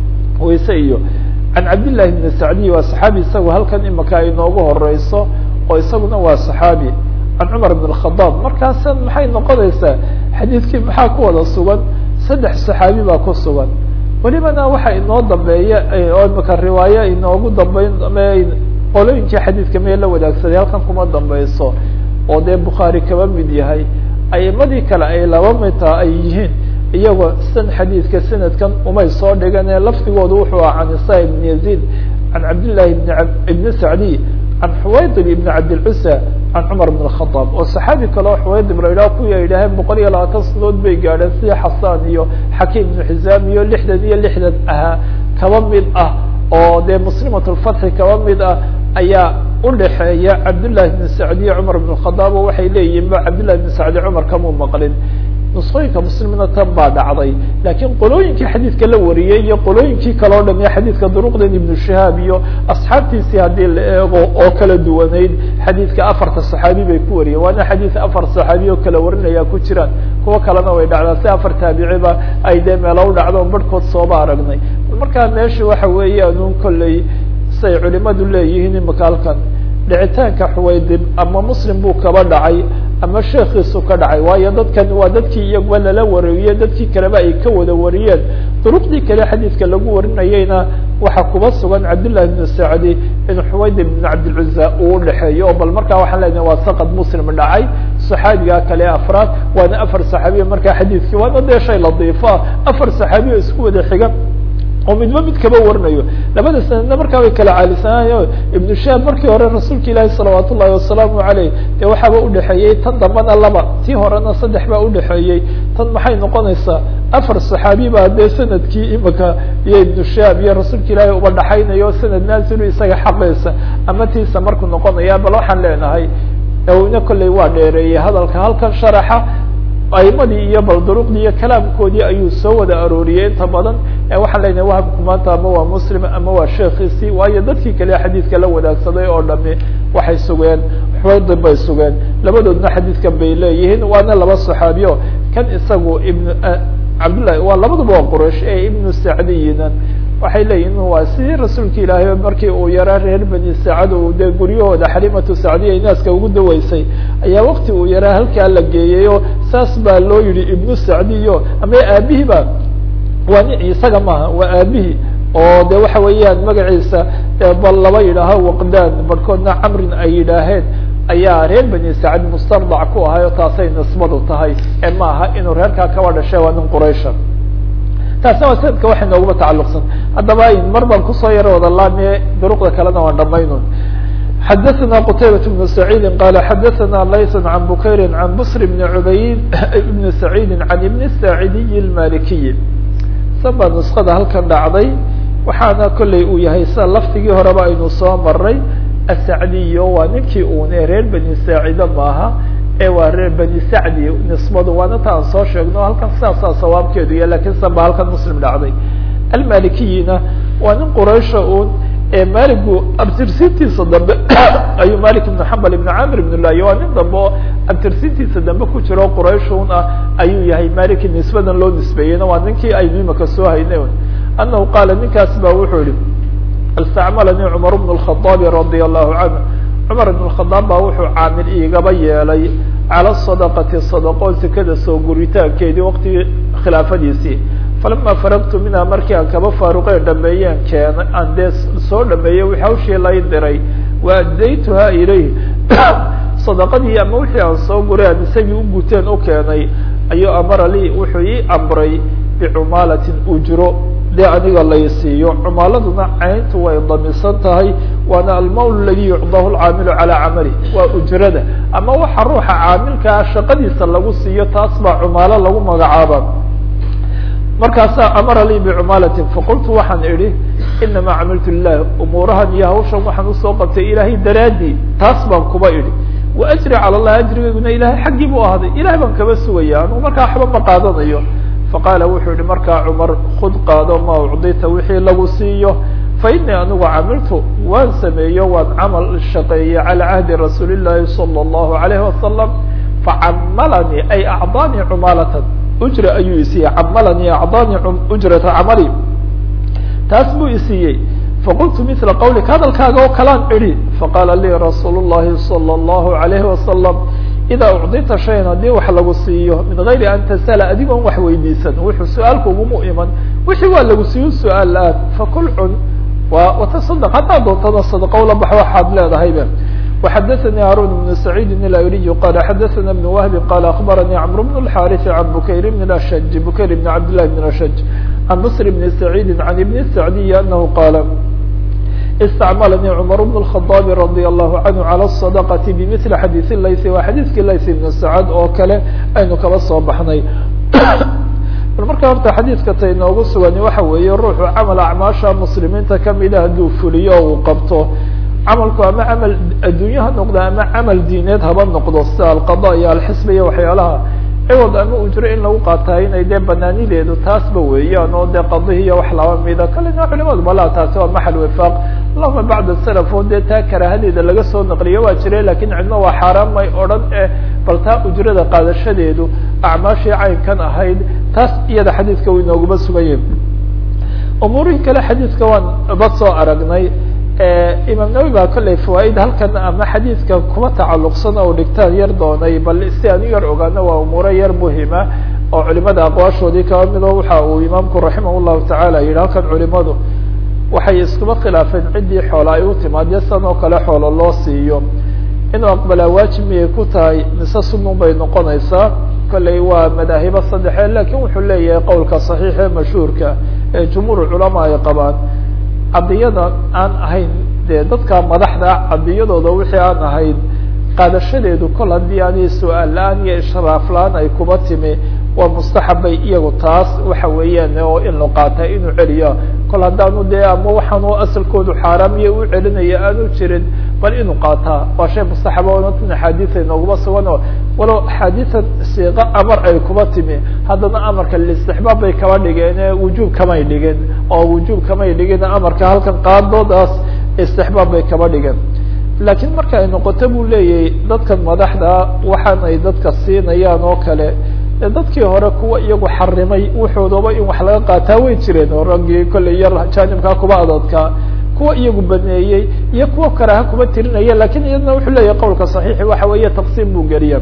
wayse iyo can cabdillahi ibni sacdiy waa saxaabi isagu halkan imaka ay noogu horeyso oo isaguna waa saxaabi can cumar ibn khadaab markaasa maxay noqonaysaa xadiidkii maxaa ku wada sugan saddex saxaabi baa ku sugan welibana waxa inoo dambeeya oo imaka riwaayo inoogu dambeyn qolooyinkii xadiidka mee la wadaagsaday halkan kuma dambeyso oo dee bukhaari kaba mid yahay aimadii kale ay laba midtaa ay yihiin iyagoo san xadiidka sanadkan umay soo dhigane laftigoodu wuxuu ah can isa ibn yaziid can cabdillahi ibn ibni sacdiy can xuwaydib ibn cabdilcusa can cumar bn khadaab oo saxaabi kaleo xuwaydib la idhaha kuwii ay idhaaheen boqol iyo labaatan sanadood bay gaadheen sida xasaan iyo xakiim ibnu xisaam iyo lixdan iyo lixdan ahaa kaba mid ah oo dee muslimat lfatxi kaba mid ah ayaa udhaxeeya cabdillahi bn sacdiye cumar bn khadaab oo waxay leeyihin ba cabdillahi bn sacdi cumar kamuu maqlin nusqooyinka muslimina tan baa dhacday laakiin qolooyinkii xadiidka la wariyey iyo qolooyinkii kale o dham iyo xadiidka duruqdan ibnu shihaab iyo asxaabtiisii haddii la eego oo kala duwanayd xadiidka afarta saxaabi bay ku wariyeen waana xadiid afar saxaabi oo kala warinaya ku jiraan kuwo kalena way dhacdaa si afar taabiciba ay dee meelo u dhacdo barhkood sooba aragnay markaa meesha waxa weeyaan un kolley say culimadu leeyihiin imaka halkan dhicitaanka xuwaydib ama muslim buu kaba dhacay ama sheekiisu ka dhacay waayo dadkan waa dadkii iyaguba lala wariyey dadkii kaleba ay ka wada wariyeen duruqdii kale xadiidka lagu warinayeyna waxaa kuba sugan cabdillahi bnu sacdi in xuwaydib ibn cabdilcuza uu udhexeeyo oo bal markaa waxaan leenahay waa saqad muslim dhacay saxaabiga kale afraad waana afar saxaabiya markaa xadiidkii waana dee shay ladiifa afar saxaabiya isku wada xiga oo midba mid kaba warinayo labada sanadna markaa way kala caalisanayo ibnu shaab markii hore rasuulka ilaahi salawaat ullahi wasalaamu aleyh dee waxaaba udhexeeyey tan dambana laba tii horena saddex baa udhexeeyey tan maxay noqonaysaa afar saxaabi baa dee sanadkii imika iyo ibnu shaab iyo rasuulka ilaahi uba dhaxaynayo sanad naasilu isaga xaqiisa ama tiisa markuu noqonaya bal waxaan leenahay awna kolley waa dheereeyey hadalka halkan sharaxa aimadii iyo bal duruqdii iyo kalaamkoodii ayuu soo wada arooriyey inta badan waxaan leenahay wahabku maanta ama waa muslim ama waa sheekiisii waayo dadkii kale xadiidka la wadaagsaday oo dhami waxay sugeen xuwaydib bay sugeen labadoodna xadiidkan bay leeyihiin waana laba saxaabiyo kan isagu ibn cabdillahi waa labaduba waa quraysh ee ibnu sacdiyina waxay leeyihin waa sidii rasuulka ilaahay markii uu yaraa reer bani sacad uu dee guryahooda xalimatu sacdiya inaaska ugu daweysay ayaa wakti uu yaraa halkaa la geeyayo saas baa loo yihi ibnu sacdiyo ama aabihiiba waa nin isaga maaha waa aabihii oo de waxa weeyaan magaciisa bal laba yidhaaho waqdaan barhkoodna camrin ay yidhaaheen ayaa reer bani sacad mustardac ku ahay oo taasay nisbadu tahay ee ma aha inuu reerkaa kaba dhashay waa nin quraysha taasna waa sanadka waxay nooguma tacalluqsan haddaba mar baan kusoo yaro wada laamiye duruqda kalena waan dhamaynun xadaثna qtaybaة بن سacيidi qala xadaثna layث عan bukayri عan bsr بn cubayd بn سacيidi عan ibn saacidiy الmalikiyi saba نuskada halkan dhacday waxaana kolley uu yahay sida laftigii horeba aynu soo maray asacdiyo waa ninkii une reer bani saacida maaha ee waa reer bani sacdi nisbadu waana ta aan soo sheegno halkan sidaasaa sawaabkeedu ya lakin saba halkan muslim dhacday almalikiyina waa nin quraysha un ee maligu abtirsintiisa dambe ayuu malik ibn xambal ibn camir ibn layo waa nin dambe oo abtirsintiisa dambe ku jiro qurayshun ah ayuu yahay maliki nisbadan loo nisbeeyeyna waa ninkii aynu imaka soo haynay anahu qaala ninkaas ba wuxuu yihi istacmalanii cumar bn الkhaطaabi radia allahu canhu cumar ibn الkhadaab baa wuxuu caamil iigaba yeelay cala sadaqati sadaqo sekada soo guritaankeedii waqtigii khilaafadiisii falama faragtu minha markii aan kaba faaruqeen dhameeyeen keenay aan dee soo dhameeyey wixii hawshii lay diray wa addaytuha ilayh sadaqadii ama wixii aan soo guray aan isagii u guteen u keenay ayuu amara lii wuxuu ii amray bicumaalatin ujro dee aniga lay siiyo cumaaladuna cayntu way damisan tahay waana almawl ladi yucdahu lcaamilu calaa camali waa ujrada ama waxa ruuxa caamilkaa shaqadiisa lagu siiyo taas baa cumaalo lagu magacaaba markaasaa amara lii bicumaalatin faqultu waxaan idhi inamaa camiltu lilah umuurahan iyo hawshan waxaan usoo qabtay ilaahay daraadii taas baan kuba idhi wa ajri cala allah ajrigayguna ilahay xaggii buu ahaaday ilahay baan kaba sugaya anugu markaa waxba ma qaadanayo faqaala wuxuu yihi markaa cumar kud qaado ma ucdita wixii lagu siiyo fa inii anigu camiltu waan sameeyo waan camal shaqeeyey calى cahdi rasuuli llahi salى اllahu alayhi wasalam facamalanii ay acdaanii cumaalatan ujra ayuu isiiyey camalanii acdaanii ujrata camali taas buu isiiyey faqultu mila qawlika hadalkaaga oo kalaan idhi faqaala lii rasuul llahi salى اllahu alayhi wasalam ida ucdita shayan haddii wax lagu siiyo min gayri an tasala adigoon wax weydiisan wuxuu su-aalka ugumu iman wixii waa lagu siiyo su-aal la-aan fakul cun wa watasadaq haddaad doontana sadaqo la baxo waxaad leedahayba وxadثnي هاrون بن سعيid الأيلي qال xadثna بن وهب qال أخبرني cمرو بن الحارث عن بكير بن الأشج بكير بن عبد الله بن الأشج عن مصر بن سعيد عن بن السعدي أنه qال استعملني cمر بن الخطاب رضي الله عنه على الصدقة بمثل xadيث layث waa xadيثkii layث بن سعد oo kale aynu kaba soo baxnay bal marka horta xadiidka ta inoogu sugani waxa weeye ruuxu camal acmaasha muslimiinta kamida hadduu fuliyo o uu qabto camalku ama camal adduunye ha noqdo ama camal diineed haba noqdo sida alqada iyo alxisba iyo waxyaalaha ciwad ama ujro in lagu qaataa inay dee banaanideedu taasba weeyaan oo dee qadihi iyo wax laba mida kalena culimadu malaa taasi waa maxal wifaaq allahuma bacda salaf oo dee taa karaahadeeda laga soo naqliyo waa jire lakin cidna waa xaaraan may odhan eh bal taa ujrada qaadashadeedu acmaashii caynkan ahayd taas iyada xadiidka uu inooguma suganya umuurihii kale xadiidka waan ba soo aragnay imaam nawi baa kolley fawaaid halkan ama xadiidka kuma tacalluqsan oo dhigtaan yar doonay bal si aan u yar ogaano waa umuuro yar muhima oo culimada aqwaashoodii kaba mido waxa uu imaamku raximah llahu tacaala yihi halkan culimadu waxay iskuma khilaafeen ciddii xoola ay u timaadyo san oo kale xoolo loo siiyo inuu aqbalaa waajib miyay ku tahay mise sunun bay noqonaysaa kolley waa madaahibo saddexe lakin wuxuu leeyahay qowlka saxiix ee mashhuurka ee jumhuur culamaa ay qabaan cadiyada aan ahayn dee dadka madaxda cadiyadooda wixii aan ahayn qaadashadeedu kol haddii ani su-aal la-aan iyo ishraaf la-aan ay kuba timi waa mustaxabbay iyagu taas waxa weeyaan oo in la qaata inuu celiyo kol haddaanu dee ama waxaanu asalkoodu xaaraamiyo u celinaya aanu jirin bal inuu qaataa waa shay mustaxaba onatan axaadiisa inooguma sugan oo walow axaadiisan siiqo amar ay kuba timi haddana amarka listixbaab bay kaba dhigeen wujuub kamay dhigin oo wujuub kamay dhigin amarka halkan qaadoodaas istixbaab bay kaba dhigeen laakiin marka ay noqoto buu leeyahay dadkan madaxda waxaan ay dadka siinayaan oo kale dadkii hore kuwa iyagu xarimay wuxuudaba in wax laga qaataa way jireen oo raggii kolley yar jaanibkaa kuba adadkaa kuwa iyagu baneeyey iyo kuwa karaha kuba tirinaya lakin iyadna wuxuu leeyahay qowlka saxiixi waxa weeye taqsiim buu geliya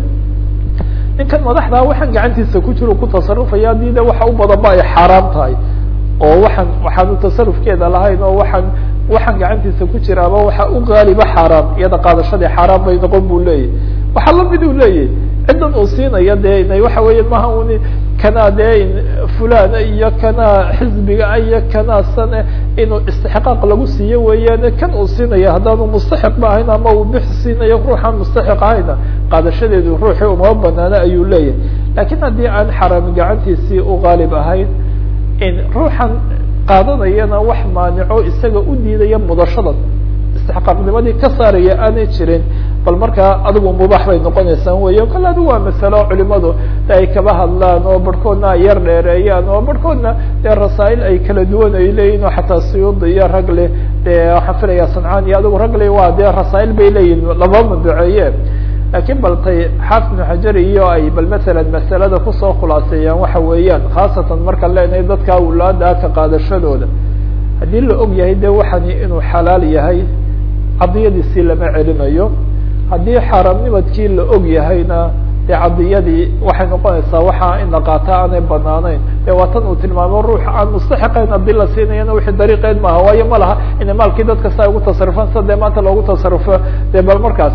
ninkan madaxdaa waxaan gacantiisa ku jiro ku tasarufaya haddii de waxa u badanba ay xaaraam tahay oo waxaan waxaanu tasarufkeeda lahayn oo waxaan waxaan gacantiisa ku jiraaba waxa u gaaliba xaaraam iyada qaadashadii xaaraam bay noqon buu leeyahy waxaa lamid uu leeyahy ciddan uu siinaya de ina waxa weeye maha uni kanaa dee fulana iyo kanaa xizbiga iyo kanaa sane inuu istixqaaq lagu siiyo weeyaane kan uu siinaya haddaanu mustaxiq ba ahayn ama uu bix siinayo ruuxaan mustaxiq ahayna qaadashadeedu ruuxii uma banaana ayuu leeyahay lakin haddii aan xaraami gacantiisii u gaalib ahayn in ruuxan qaadanayana wax maanico isaga u diidaya mudashadan istixqaaqnimadii ka saaraya aanay jirin bal markaa adigu mubaax bay noqonaysaan weya kale adigu waa masalo culimadu ay kaba hadlaan oo barhkoodna ay yar dheereeyaan oo barhkoodna dee rasaa'il ay kala duwan ay leeyihin oo xataa suyuudi iyo ragle dee waxaan filaya sancaan iyo adigu ragle waa dee rasaa'il bay leeyihin laba maduceeye lakiin bal tay xaafid ibnu xajar iyo ay bal masalan masalada kusoo khulaaseeyaan waxa weeyaan khaasatan markaan leenahay dadka awlaada ka qaadashadooda haddii la og yahay de waxani inuu xalaal yahay cadiyadiisii lama celinayo haddii xaaraamnimadkii la og yahayna dee cadiyadii waxay noqonaysaa waxa in la qaata aanay banaanayn de waa tan uu tilmaamo ruux aan mustaxiqayn haddii la siinayana wixii dariiqeed maaha waayo ma laha ina maalkii dadka saa ugu tasarufaan sa dee maanta loogu tasarufo dee bal markaas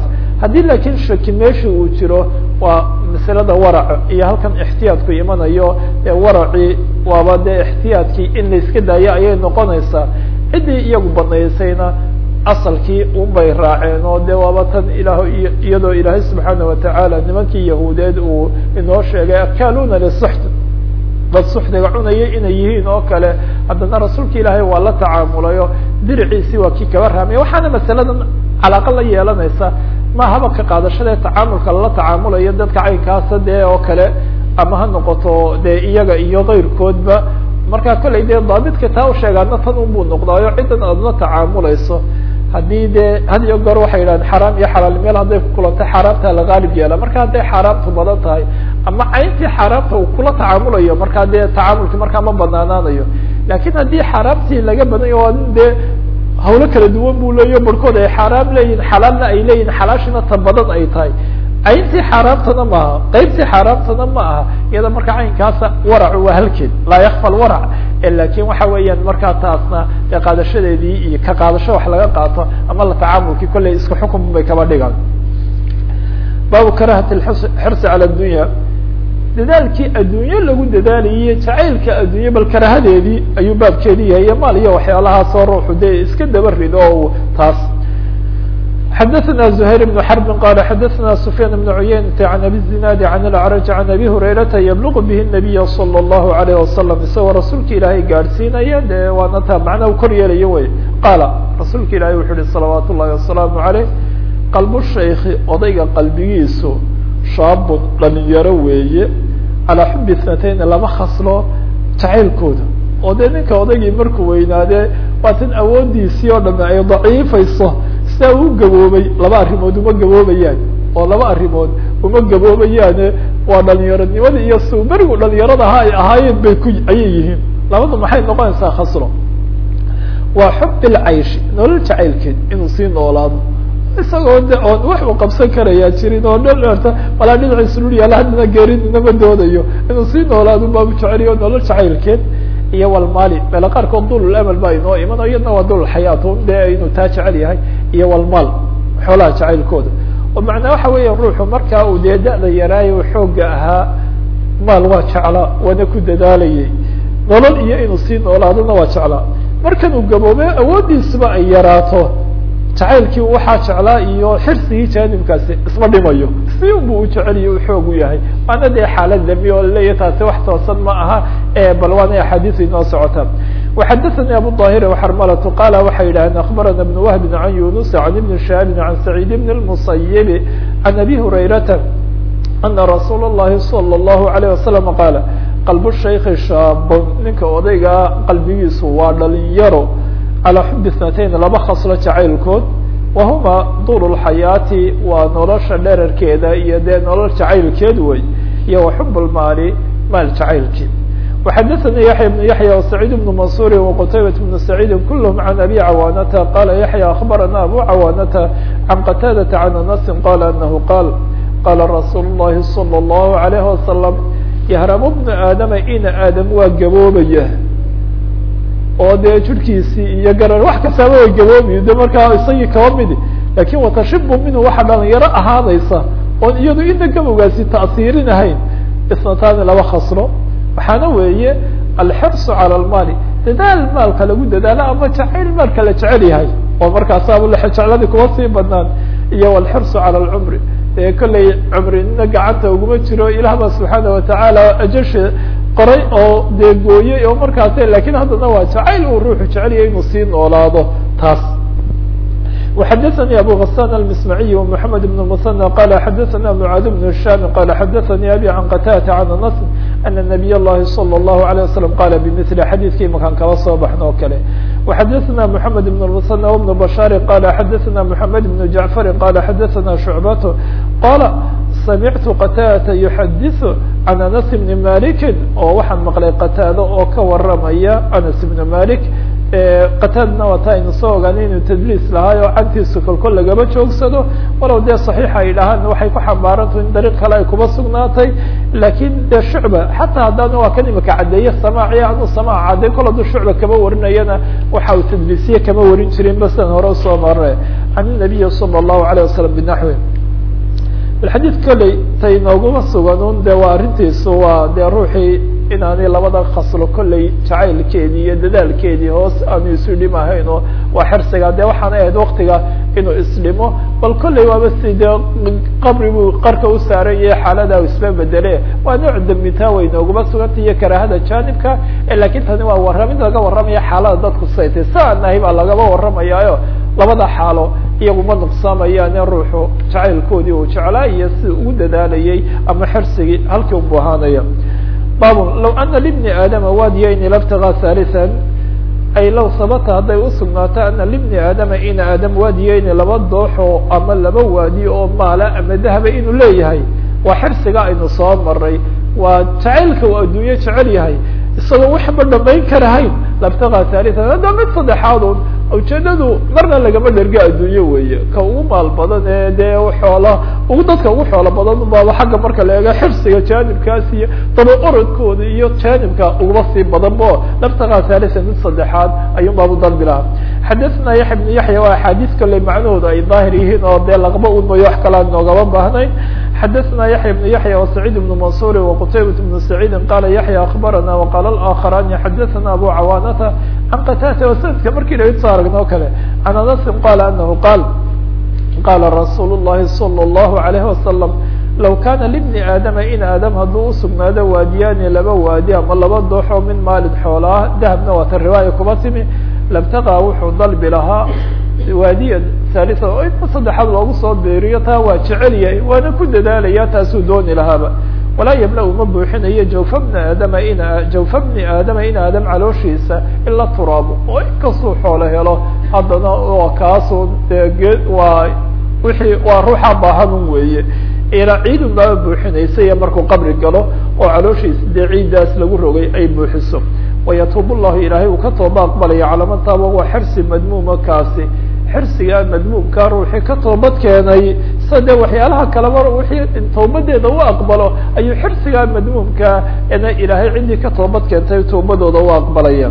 haddii laakiin shaki meesha uu jiro waa masalada warac iyo halkan ixtiyaadku imanayo ee waracii waaba dee ixtiyaadkii in la iska daayo ayay noqonaysaa ciddii iyagu banaysayna asalkii un bay raaceen oo de waaba tan ilaah iyadoo ilaahay subxaana watacaala nimankii yahuudeed uu inoo sheegay akaaluna lisuxt dad suxdiga cunaya inay yihiin oo kale haddana rasuulka ilaahay waa la tacaamulayo diriciisii waa kii kaba raamaya waxaana masaladan calaaqa la yeelanaysa ma haba ka qaadashadee tacaamulka lala tacaamulayo dadka caynkaasa dee oo kale ama ha noqoto dee iyaga iyo kayrkoodba marka kollay dee daabidka taa u sheegaana tan unbuu noqdaayo ciddan aad la tacaamulayso haddii dee had iyo goor waxay yidhahdeen xaraam iyo xalaal meel hadday ku kulantay xaaraamta la qaalib yeela marka hadday xaaraamtu badan tahay ama cayntii xaaraamta uu kula tacaamulayo markaa dee tacaamulki markaa ma banaanaanayo lakin haddii xaaraamtii laga badanya waa nin dee hawlo kala duwan buu leeyo barhkood ay xaaraam leeyihin xalaalna ay leeyihin xalaashina ta badan ay tahay cayntii xaaraamtana ma aha qeybtii xaaraamtana ma aha iyada marka caynkaasa waracu waa halkeed laa yakfa lwarac lakin waxa weeyaan markaa taasna dee qaadashadeedii iyo ka qaadasho wax laga qaato ama la tacaamulkii kolley isku xukun bay kaba dhigaan baabu karahati xirsi cala dunya dadaalkii adduunye lagu dadaalayay jacaylka adduunye bal karahadeedii ayuu baabkeedi yahay iyo maal iyo waxyaalahaasoo ruuxu dee iska daba rido o taas xdثna زhayر بن حرب qال xdثna سفyان بن عuyaynة عن أbي الزناad عن الأعرج عن أbي هريرةa yبلغ bه النبي صلى الله عليه وسلم isagoo rasuulka ilaahay gaadhsiinaya de waana taa macna u kor yeelayo wey qaala rasuulka ilahay wuxu uhi صلaوaat الlahi وaسلام عalيه qalb shaykhi odayga qalbigiisu shaabun dhalinyaro weeye calىa xubi اثنatayn laba khaslo jacaylkooda oo dee ninka odaygii markuu weynaadee waa tan awoodiisii oo dhame ay daciifayso sidaa u gaboobay laba arrimood uma gaboobayaan oo laba arrimood uma gaboobayaane waa dhalinyaronimada iyo su berigu dhalinyarada ha ay ahaayeen bay ku ayay yihiin labadu maxay noqonaysaa khasro waa xub ilcayshi nolol jacaylkeed inuu sii noolaado isagoo de oon wax u qabsan karayaa jirin oo dherta walaa dhinaciisu dhul yaala haddana geerinama doodayo inuu sii noolaado baabu jeceliyo nolol jacaylkeed iyo walmaali meelo qaarkood dulul amal baa inoo imano iyadna waa dulul xayaat de inuu taa jecel yahay iyo walmaal xoolaha jacaylkooda oo macnaa waxa weeya ruuxu markaa uu dee da-da yaraayo xooga ahaa maal waa jeclaa waana ku dadaalayay nolol iyo inuu sii noolaadona waa jeclaa markan uu gaboobe awooddiisuba ay yaraato jacaylkii waxaa jeclaa iyo xirsigii jaanibkaasi isma dhimayo si unbu u jeceliyo u xoog u yahay waana dee xaalad dami oo laleeyahy taasi wax toosan ma aha bal waana axaadiis inoo socota وxadثnي abu ظاhir وxrmlة qala waxay yidhahdeen aخbarana بن وهb عan yunus عan iبn شhahab عan سacيid بn المصyب عan أbي هurayرaةa أna rasuul الlahi صلى الlه عليه وasلم qaala qalb الshayki shaabon ninka odaygaa qalbigiisu waa dhalinyaro calىa xubi اثنatayn laba khaslo jacaylkood wahuma dul الxayaati waa nolosha dherarkeeda iyo dee nolol jacaylkeed wey iyo وxub اlmaali maal jacaylkii وxadثnي yaحyى بن yaحyى وسعيid بن maنصuر وqتayبة بن سعيid kulhm عan أbي cawاnةa qala yaحyى أخbarana abu cawاnةa عan qتاadة عan أنس qala أنه qاl qala rasuul الlahi صلى الlه عليه وasلم yhrm بن aadama ina aadam waa gaboobaya oo dee jirhkiisii iyo garar wax kastaaba way gaboobayo de markaa isagii kaba midi lakin watashibu minhu waxa dhalinyaro ahaanaysa oon iyado ina gabowgaasi ta'siirinahayn isnataani laba khasro waxaana weeye alxirsu calى اlmaali dadaal maalka lagu dadaalo ama jacayl maalka la jecel yahay oo markaasaaba jecladii kuma sii badnaan iyo alxirsu calى اlcumri ee kollay cumrinina gacanta uguma jiro ilah ba subxaana watacaala ajasha qoray oo dee gooyey oo markaas lakin haddana waa jacayl uu ruuxu jecelyahay inuu sii noolaado taas وxadثnي abو غسان المسمعي ومحمد بن المثنى qال xadثna معاad بن هiشام qال xadثnي أbي عن qتاdة عن أنس أن نبي الlahi صلى الله عليه وسلم qال بمثل xadيثkii makaan kala soo baxno o kale وxadثna محمد بن المثنى وبن بشhاaر qال xadثna محمد بن جعفر qال xadثna شعبة qال سمعت qتاdة يحadiث عن أنس بن مالك oo waxaan maqlay qتاadة oo ka waramaya أنس بن مالك qataadna waa ta aynu soo ogaanay inuu tadliis lahaay oo cantiisu kolkol lagaba joogsado walow dee saxiixa ay dhahaan waxay ku xambaarantaho in dariiq kale ay kuba sugnaatay lakin dee shucba xataa haddana waa kan imika caddeeye samaaciya anu samaac cadday kol hadduu shucba kama warinayana waxa uu tadliisiye kama warin jirin ba sidan hore usoo marre can inabiyi sala allahu alayh wasalam binaxwi bal xadiid kolley tay nooguma sugan un de waa arrintiisu waa dee ruuxii inaanay labada khaslo kolley jacaylkeedii iyo dadaalkeedii hoos aanu isu dhimahayn oo waa xirsiga de waxaana ahayd waktiga inuu isdhimo bal kolley waaba si dee qabri buu qarka u saaran yahay xaalada isba bedele waa nooc dambitaa way nooguma suganta iyo karaahada janibka lakin tani waa warramid laga warramaya xaalada dadku saytay sa aan nahay baa lagaba warramayaayo labada xaalo iyaguma nuqsaamayaan in ruuxu jacaylkoodii uu jeclaa iyo si ugu dadaalayay ama xirsigii halkii ubu ahaanaya babun law ana libni aadama waadiyayni labtagaa halisan ay low sabata hadday usugnaato ana libni aadama ina aadam waadiyayni laba dooxo ama laba waadi oo maala ama dahaba inuu leeyahay waa xirsiga aynu soo maray waa jacaylka uu adduunye jecel yahay isagoo waxba dhamayn karahayn labtagaa halisan hadda mid saddexaad un ujeedadu marna lagama dherga adduunye weeye ka ugu maal badan ee dee xoola ugu dadka ugu xoolo badan baaba xagga marka la eego xirsiga jaanibkaas iyo daba orodkooda iyo jaanibka ugaba sii badan bo labtagaa halisan mid saddexaad ayuun baabu dalbi lahaa xadathna yaxya bnu yaxya waa axaadiis kale macnahooda ay daahir yihiin oo dee laqba un mayo wax kale aan noogaba baahnayn xadaثna yaحya بن yaحya وسacيid بن mansuri وqtaybaة بن سacيidi qala yaحya aخbarana وqala الآkخrani xadaثna abu cawaanata can qatata o sanadka markii la soo aragno o kale can anasi qala anahu qaal qala rasuul الlahi salى الlahu عalayه wasalam law kana libni aadama in aadam hadduu usugnaado waadiyaani laba waadi ama laba dooxo min maalin xoolaa dahabna waata riwaaya kuba timi labtaqaa wuxuu dalbi lahaa waadiya halisa oo inta saddexaad loogu soo beeriyo taa waa jecel yahay waana ku dadaalaya taasuu dooni lahaaba walaa yamla uma buuxinayo jawfa bni aadama in jawfa bni aadama in aadam calooshiisa ila turaabo oo inkastuu xoolo helo haddana waa kaasun dee ge waa wixii waa ruuxa baahanun weeye ilaa ciidun baaba buuxinaysa iyo markuu qabri galo oo calooshiisa dee ciiddaas lagu rogay ay buuxiso wayatuub llahu ilaahay uu ka tooba aqbalaya calaamataaba waa xirsi madmuuma kaasi xirsigaa madmuumka ruuxii ka toobad keenay sa dee waxyaalaha kaleba wixii toobadeeda u aqbalo ayuu xirsigaa madmuumka ina ilaahay ciddii ka toobad keentay toobadooda u aqbalaya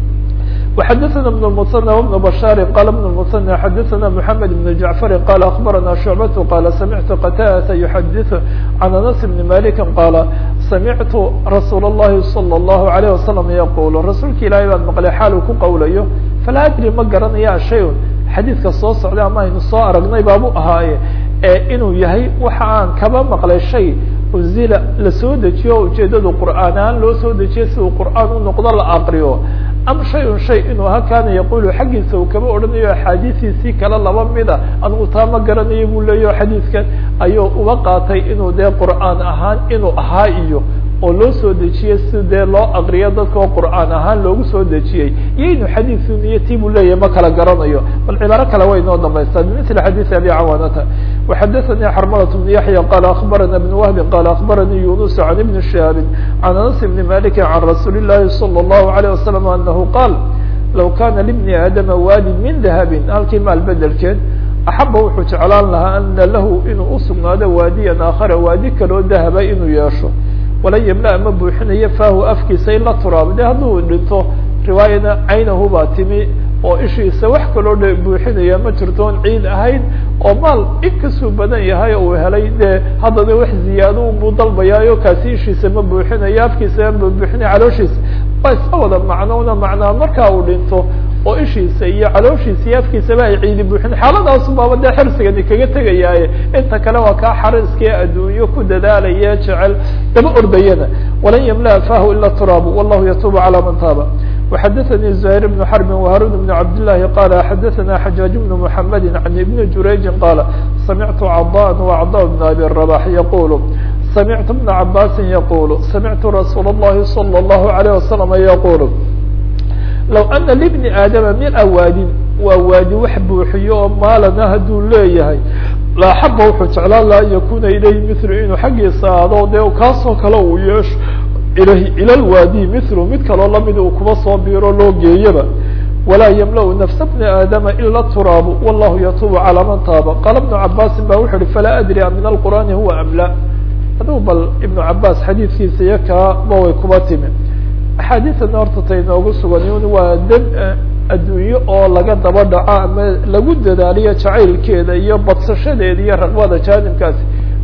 وxadثna بن المثنى وبن بشhاr qال بن المثنى xadثna محمد بن جعفر qال أخبرna شعبة qال سمعت qتادة يحdث عن أنس بن مالك qال سمعت رsuuل اللhi صلى الله عليه وسلم يقول رasuulka ilahay baan مqلay xaal uu ku qowlayo فlا أdري ma garanaya شhay xadيiثka soo socday ama aynu soo aragnay baabu ahaaye inuu yahay waxa aan kaba maqlay shay unzila lasoo dejiyo o ujeedadu qur'aan ahaan loo soo dejiyo si uu qur'aan u noqdo la aqriyo am shayun shay inuu ha kaana yaqulu xaggiisa uu kaba odhanayo axaadiistiisii kale laba mida anigu taa ma garanayo buu leeyaho xadiidkan ayuu uga qaatay inuu dee qur'aan ahaan inuu ahaa iyo oo loo soo dejiyey si dee loo aqriyo dadka oo qur'aan ahaan loogu soo dejiyey iyo inuu xadiidku niyo tii buu leeyahay ma kala garanayo bal cibaaro kale way inoo dambaystaa bimithli xadiisi abi cawaanata وxadثnي xrmلة بن yaحyى qال أخbarana بن وهب qال أخbarnي يuنس عن بن شهاب عن أنس بن مالك عن رsuuل اللhi صلى الله عليه وسلم أنه qاal لو kana لبنi aadama waadi min dahabi halkii maal bedelkeed axaba wuxuu jeclaan lahaa ana lahu inuu usugnaado waadiyan aakhara waadi kaloo dahaba inuu yeesho walan ymla ma buuxinayo fahu afkiisa ila turaab de hadduu dhinto riwaayana caynahu baa timi oo ishiisa wax kaloo dhe buuxinaya ma jirto on ciid ahayn oo maal inkastuu badan yahay uu helay dee haddana wax ziyaado buu dalbayaayo kaasi ishiisa ma buuxinayo afkiisa ma buuxinaya calooshiisa waa iska wada macnoona macnaa markaa uu dhinto oo ishiisa iyo calooshiisa iyo afkiisaba ay ciidi buuxin xaaladaasu baaba dee xirsigani kaga tegayaaye inta kale waa kaa xariskii adduunyo ku dadaalaya jecel daba ordayana walan yamla fahu ila turaabu wallahu yatuubu calaa man taaba وxadثnي زهير بن حرب وهاrون بن عبد اللhi qال xadثna حجاج بن محمد عن بن جurayج qال سمعت cضاء وcضاء بن أbي الرباح يقول سمعت بن عباس يقول سمعت رsuuل اللhi صلى الله عليه وسلم يقول لو أنa لبن aadم مiلa waadin waa waadi wax buuxiyo oo maalana hadduu leeyahay laaxaba wuxuu jeclaan laha an yakuna ilayhi mثl inuu xaggiisa aado dee kaasoo kale uu yeesho ilى الwاdي mثl mid kaloo lamid uu kuba soo biiro loo geeyaba وlaa ymlأ نفس بن aadama ilا التراab والlahu ytuب calى man taaba qala بن cabاsi ba wuxu uhi falaa adrي min الqur'ani huwa am la aduu bal iبن cabاs xadiidkiisa iyo kaa ma way kuba timi axaadiثana horta tay noogu sugan waa dan adduunyo oo laga daba dhaco ama lagu dadaaliyo jacaylkeeda iyo badsashadeeda iyo raqbada jaanibkaasi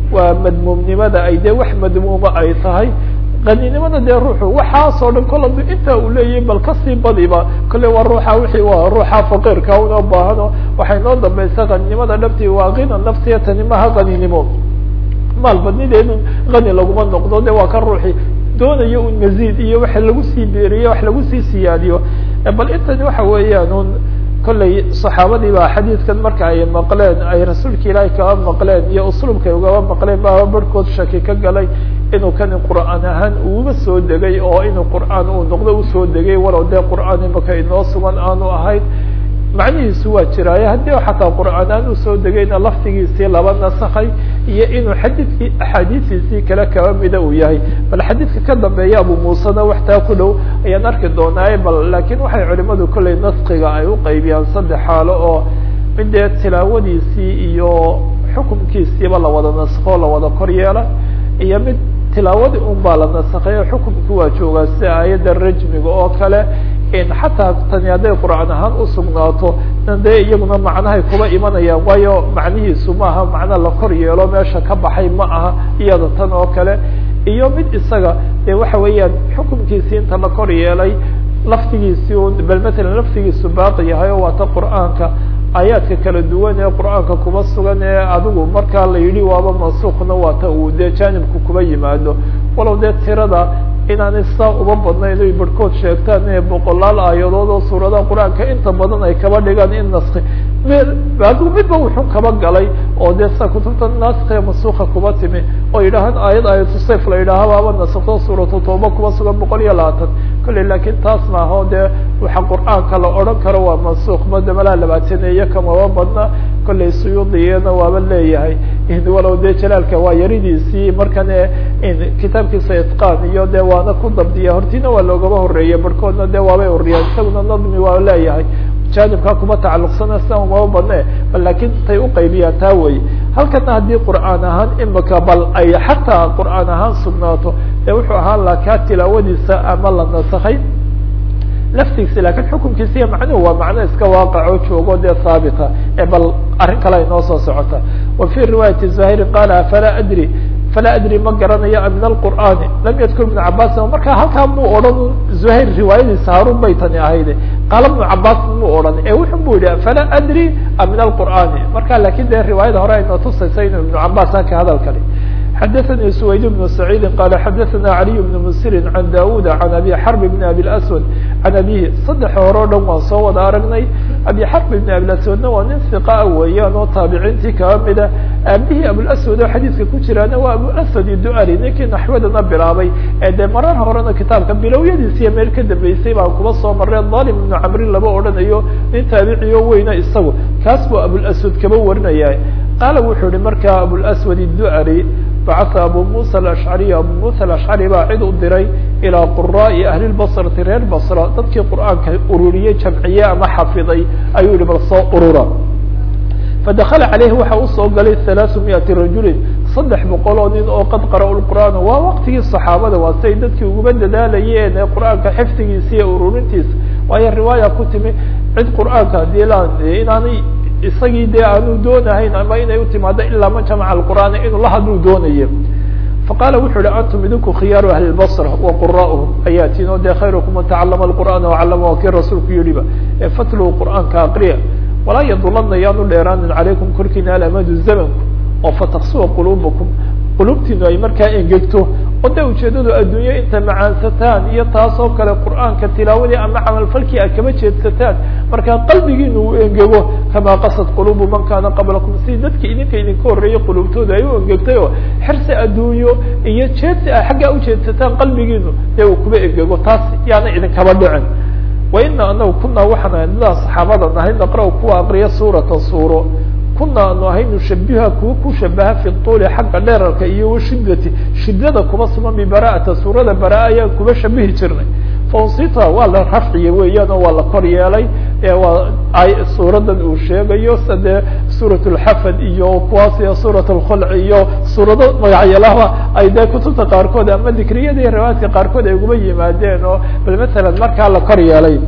waa madmuumnimada ay dee wax madmuuma ay tahay qaninimada dee ruuxu waxaasoo dhan kol adu intaa uu leeyahay bal kasii badiba kole waa ruuxa wixii waa ruuxa faqiirka una baahano waxay noo dambaysa qaninimada dhabtii waa kina nafsiya tani maha qaninimo maal badnideedu qani laguma noqdo de waa ka ruuxi doonayo un maziid iyo waxa lagu sii beeriyo wax lagu sii siyaadiyo bal intani waxa weeyaan un kolley saxaabadii baa xadiidkan marka ay maqleen ay rasuulka ilaahay kaba maqleen iyo usluubkay ugaba maqleen baa barhkood shaki ka galay inuu kani qur'aan ahaan uuba soo degay oo inuu qur'aan uu noqdo usoo degay walow dee qur'aan imaka inoo sugan aanu ahayn macnihiisu waa jiraaye haddii xataa qur'aanaan usoo degayna laftigiisii laba nasakay iyo inuu xadiidkii axaadiistiisii kale kaba mida uu yahay bal xadiidka ka dambeeya abu muusena wax taa ku dhow ayaan arki doonaaye bal laakiin waxay culimadu kolley naskiga ay u qaybiyaan saddex xaalo oo mid dee tilaawadiisii iyo xukumkiisiiba lawada naskoo lawada kor yeela iyo mid tilaawadii un baa la nasakay xukumki waa joogaa sida aayadda rajmiga oo kale xataa tani hadday qur'aan ahaan usugnaato dee iyaguna macnahay kuba imanayaan waayo macnihiisu maaha macna la kor yeelo meesha ka baxay ma aha iyada tan oo kale iyo mid isaga dee waxa weeyaan xukumkiisii inta la kor yeelay laftigiisii un bal matalan laftigiisu baaqi yahay oo waata qur'aanka aayaadka kala duwan ee qur'aanka kuba sugan ee adigu markaa la yidhi waaba mansuukna waata uu dee jaanibku kuba yimaado walow dee tirada inaanay saa uba badnayn oy barhkood sheegtaan inay boqolaal aayadood oo suuradaha qur-aanka inta badan ay kaba dhigaan in naski adigu midba wuxuu kaba galay oo dee sa kutubta naskee masuuka kuba timi oo yidhaahaan aayad aayatu sayf la yidhaaha baaba naskto suuratu tooba kuba sugan boqol iyo labaatan kolley laakiin taas maaho dee waxa qur'aanka la odhan karo waa mansuuk mada malaa labaataneeye kamaba badna kolley suyuudiyana waaba leeyahay walow dee jalaalka waa yaridiisii markan kitaabkiisa itqaan iyo de waana ku dabdiya hortiina waa loogaba horeeyey barhkoodna de waabay uriyaan isaguna nadmi waa leeyahay jaanibkaa kuma tacaluqsana sida umaba badne bal laakiin tay uqaybiyaan taa wey halkana haddii qur'aan ahaan imika bal ay xataa qur'aan ahaan sugnaato ee wuxuu ahaan laha kaa tilaawadiisa ama la nasakay laftigiisi lakin xukunkiisa iyo macnuhu waa macno iska waaqaco joogo dee haabita ee bal arrin kale ay noo soo socota wa fi riwaayati zahiri qaala falaa adri falaa adri ma garanayo min alqur'aani lam yadkur ibnu cabaasin markaa halkaa muu odhan zuhayr riwaayadiisa haarun bay tani ahayde qaala ibnu cabaasin muu odhan ee wuxun bu yihi falaa adri min alqur'aani marka lakin dee riwaayada hore aynoo tusaysa inuu ibnu cabaas halka hadalkani xadaثnي سwayd بن سacيidi qal xadaثna عaliي بن msiri عan dawud عan abi xrb بn abi اأswad عan abihi saddex hore o dhan waan soo wada aragnay abi xrb بn abi aswadna waa nin iqa weeyaan oo taabiciintii kaba mida aabihii abوaswad oo xadiidka ku jiraana waa abuaswad duali ninkii naxwadana bilaabay ee dee marar horena kitaabka bilowyadiisiiyo meel ka dambeysay baan kuba soo marray dalim ibnu camrin laba odhanayo nin taabiciyo weyna isagu kaas buu abوaswad kaba warinaya qaala wuxuu yihi marka abوaswad duali bacaa abu musa alashcariy abu musa alashcari baa cid u diray ilaa quraa'i ahli lbasrati reer basra dadkii qur'aanka ururiyey jamciye ama xafiday ayuu yihi bal soo urura fadakala caleyhi waxa usoo galay halaaثu miati rajulin saddex boqol oo nin oo qad qara'u lqur'aan waa waqtigii saxaabada waa siay dadkii uguba dadaalayeen ee qur'aanka xifdigiisa iyo ururintiisa waayo riwaaya ku timi cid qur'aanka hadii la inaanay isagii dee aanu doonahayn ama inay utimaado ilaa man jamaca alqur'aana inuu la hadluu doonayo faqaala wuxuu yihi antum idinku khiyaaru ahli lbasra wa qura'uhum ayaa tin o dee khayrukum man tacalama alqur'aana wacalama waa kii rasuulku yihiba ee fatluu qur'aanka aqriya walaa yadulana yaanu dheeraanin calaykum korkiina alamadu zamanku oo fataksuwa quluubakum qulubtiinu ay markaa engegto oo de ujeedadu adduunyo inta macaansataan iyo taasoo kale qur'aanka tilaawadii ama camalfalkii aad kama jeedsataan markaa qalbigiina uu engego kamaa qasad qulubu man kaana qablakum si dadki idinka idinka horreeyey qulubtooda ay u engegtay oo xirsi adduunyo iyo jeedsi a xaggaa ujeedsataan qalbigiinu dee uu kuba engego taas yaana idinkaba dhicin wa ina anagu kunaa waxaan ahay dadaa saxaabada nahay naqra kuwa aqriya suurata suuro kuna anu ahay nushabiha kuwa ku shabaha fi tuuli xagga dherarka iyo washidati shidada kuba sugan bibara'ata suurada bara ayaan kuba shabihi jirnay faunsita waa la rafciye weeyaan oo waa la kor yeelay waa suuradan uu sheegayo sade suurat lxafad iyo kuwaas iyo suurat lkhulc iyo suurado magacyalaba ay dee kutubta qaarkood ama dikriyada iyo riwaayadka qaarkood ay uguba yimaadeen oo bal matalan markaa la kor yeelay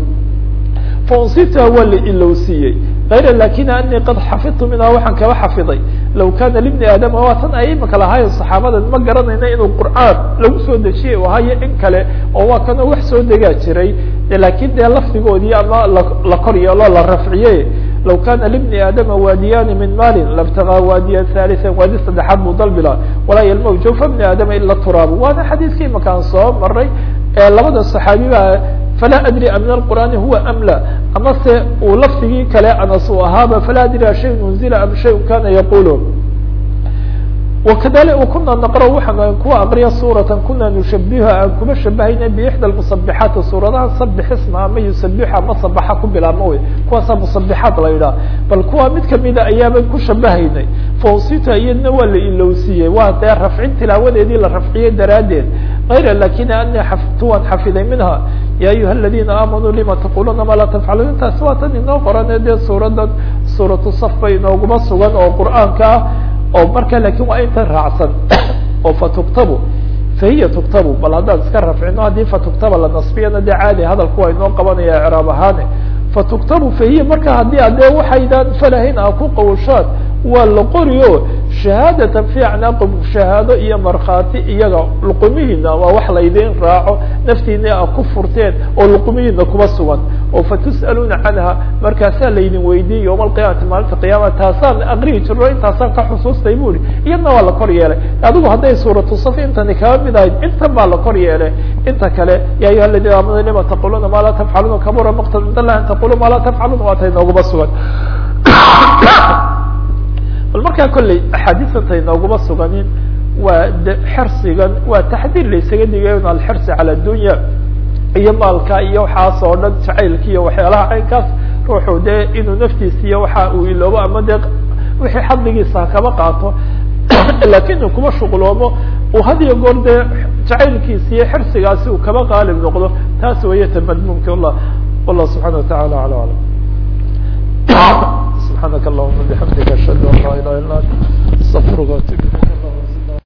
faunsita waa la ilowsiiyey ayra lakin anii qad xafidtu minhaa waxaan kaba xafiday law kana libni aadama waa tan ay imika lahaayo saxaabada ma garanayna inuu qur'aan lagu soo dejiyey u hayo in kale oo waa kanoo wax soo degaa jiray lakin dee lafdigoodii ama la kor yeelo la rafciye law kana libni aadama waadiyani min maalin labtagaa waadiyan halian waadi saddexaad buu dalbila walaa yalmaw jawfa bni aadama ila turaabu waana xadiiskii imakaan soo maray labada صaxaabi ba falaa adri a min alqur'aani huwa am la ama se uu lafdigii kale anas uu ahaaba falaa adri a shay unzila am shay kana yaqulu wakadali kuna naqro waxaan kuwa aqriya suuratan kuna nushabiha aan kuma shabahayna bixda musabixaati suuradaha sabix isma ama yusabixa ama sabaxa ku bilaabma wey kuwaasa musabixaat la yidhaha bal kuwa mid kamida ayaaban ku shabahaynay fausita iyadna waa la ilowsiiyey waa dee rafcin tilaawadeedii la rafciyey daraaddeed ayra lakin ani tuwan xafiday minha ya ayuha aladina aamanuu lima taquluuna ma laa tafcaluun intaasi waa tan inoo qorane dee suuradan suuratu saf bay inooguma sugan oo qur'aanka ah oo marka lakin waa intan raacsan oo fatuktabu fahiya tuktabu bal haddaan iska rafcino haddii fatuktaba la nasbiyana dee caadi hadalku waa inoo qabanaya icraab ahaane fatuktabu fahiya marka haddii adee waxaydaan falahayn a ku qawshaan waa la qori o shahaadatan fi acnaaqum shahaado iyo markhaati iyaga luqumihiina waa wax laydin raaco naftiina a ku furteen oo luqumihiina kuba sugan oo fatus'aluuna canha markaasaa laydin weydiiyey yowma alqiyamati maalinta qiyaama taasaan aqrihi jirno intaasaan ka xusuustay bu ihi iyadna waa la kor yeelay adigu hadday suuratu saf intani kaba mid ahayd intan baa la kor yeelay inta kale ya ayuha aladina aamanu lima taquluuna ma laa tafcaluuna kabura maqtan cind allah an taqulu ma laa tafcaluuna waa tay nooguma sugan bal markaa kolley axaadiisanta inooguma suganin waa xersigan waa taxdiir laysaga digayn alxirsi cala dunya iyo maalka iyo waxaas oo dhan jacaylka iyo waxyaalaha caynkaas ruuxu dee inuu naftiisa iyo waxa uu iloobo ama dee wixii xadligiisa kaba qaato lakin uu kuma shuqloomo uu had iyo goor dee jacaylkiisa iyo xirsigaasi uu kaba qaalib noqdo taas wayata madmuumka wallah wallah subxana watacala ala alam سبحانك اللهم وبحمدك أشهد أن لا إله إلا أنت استغفرك وأتوب إليك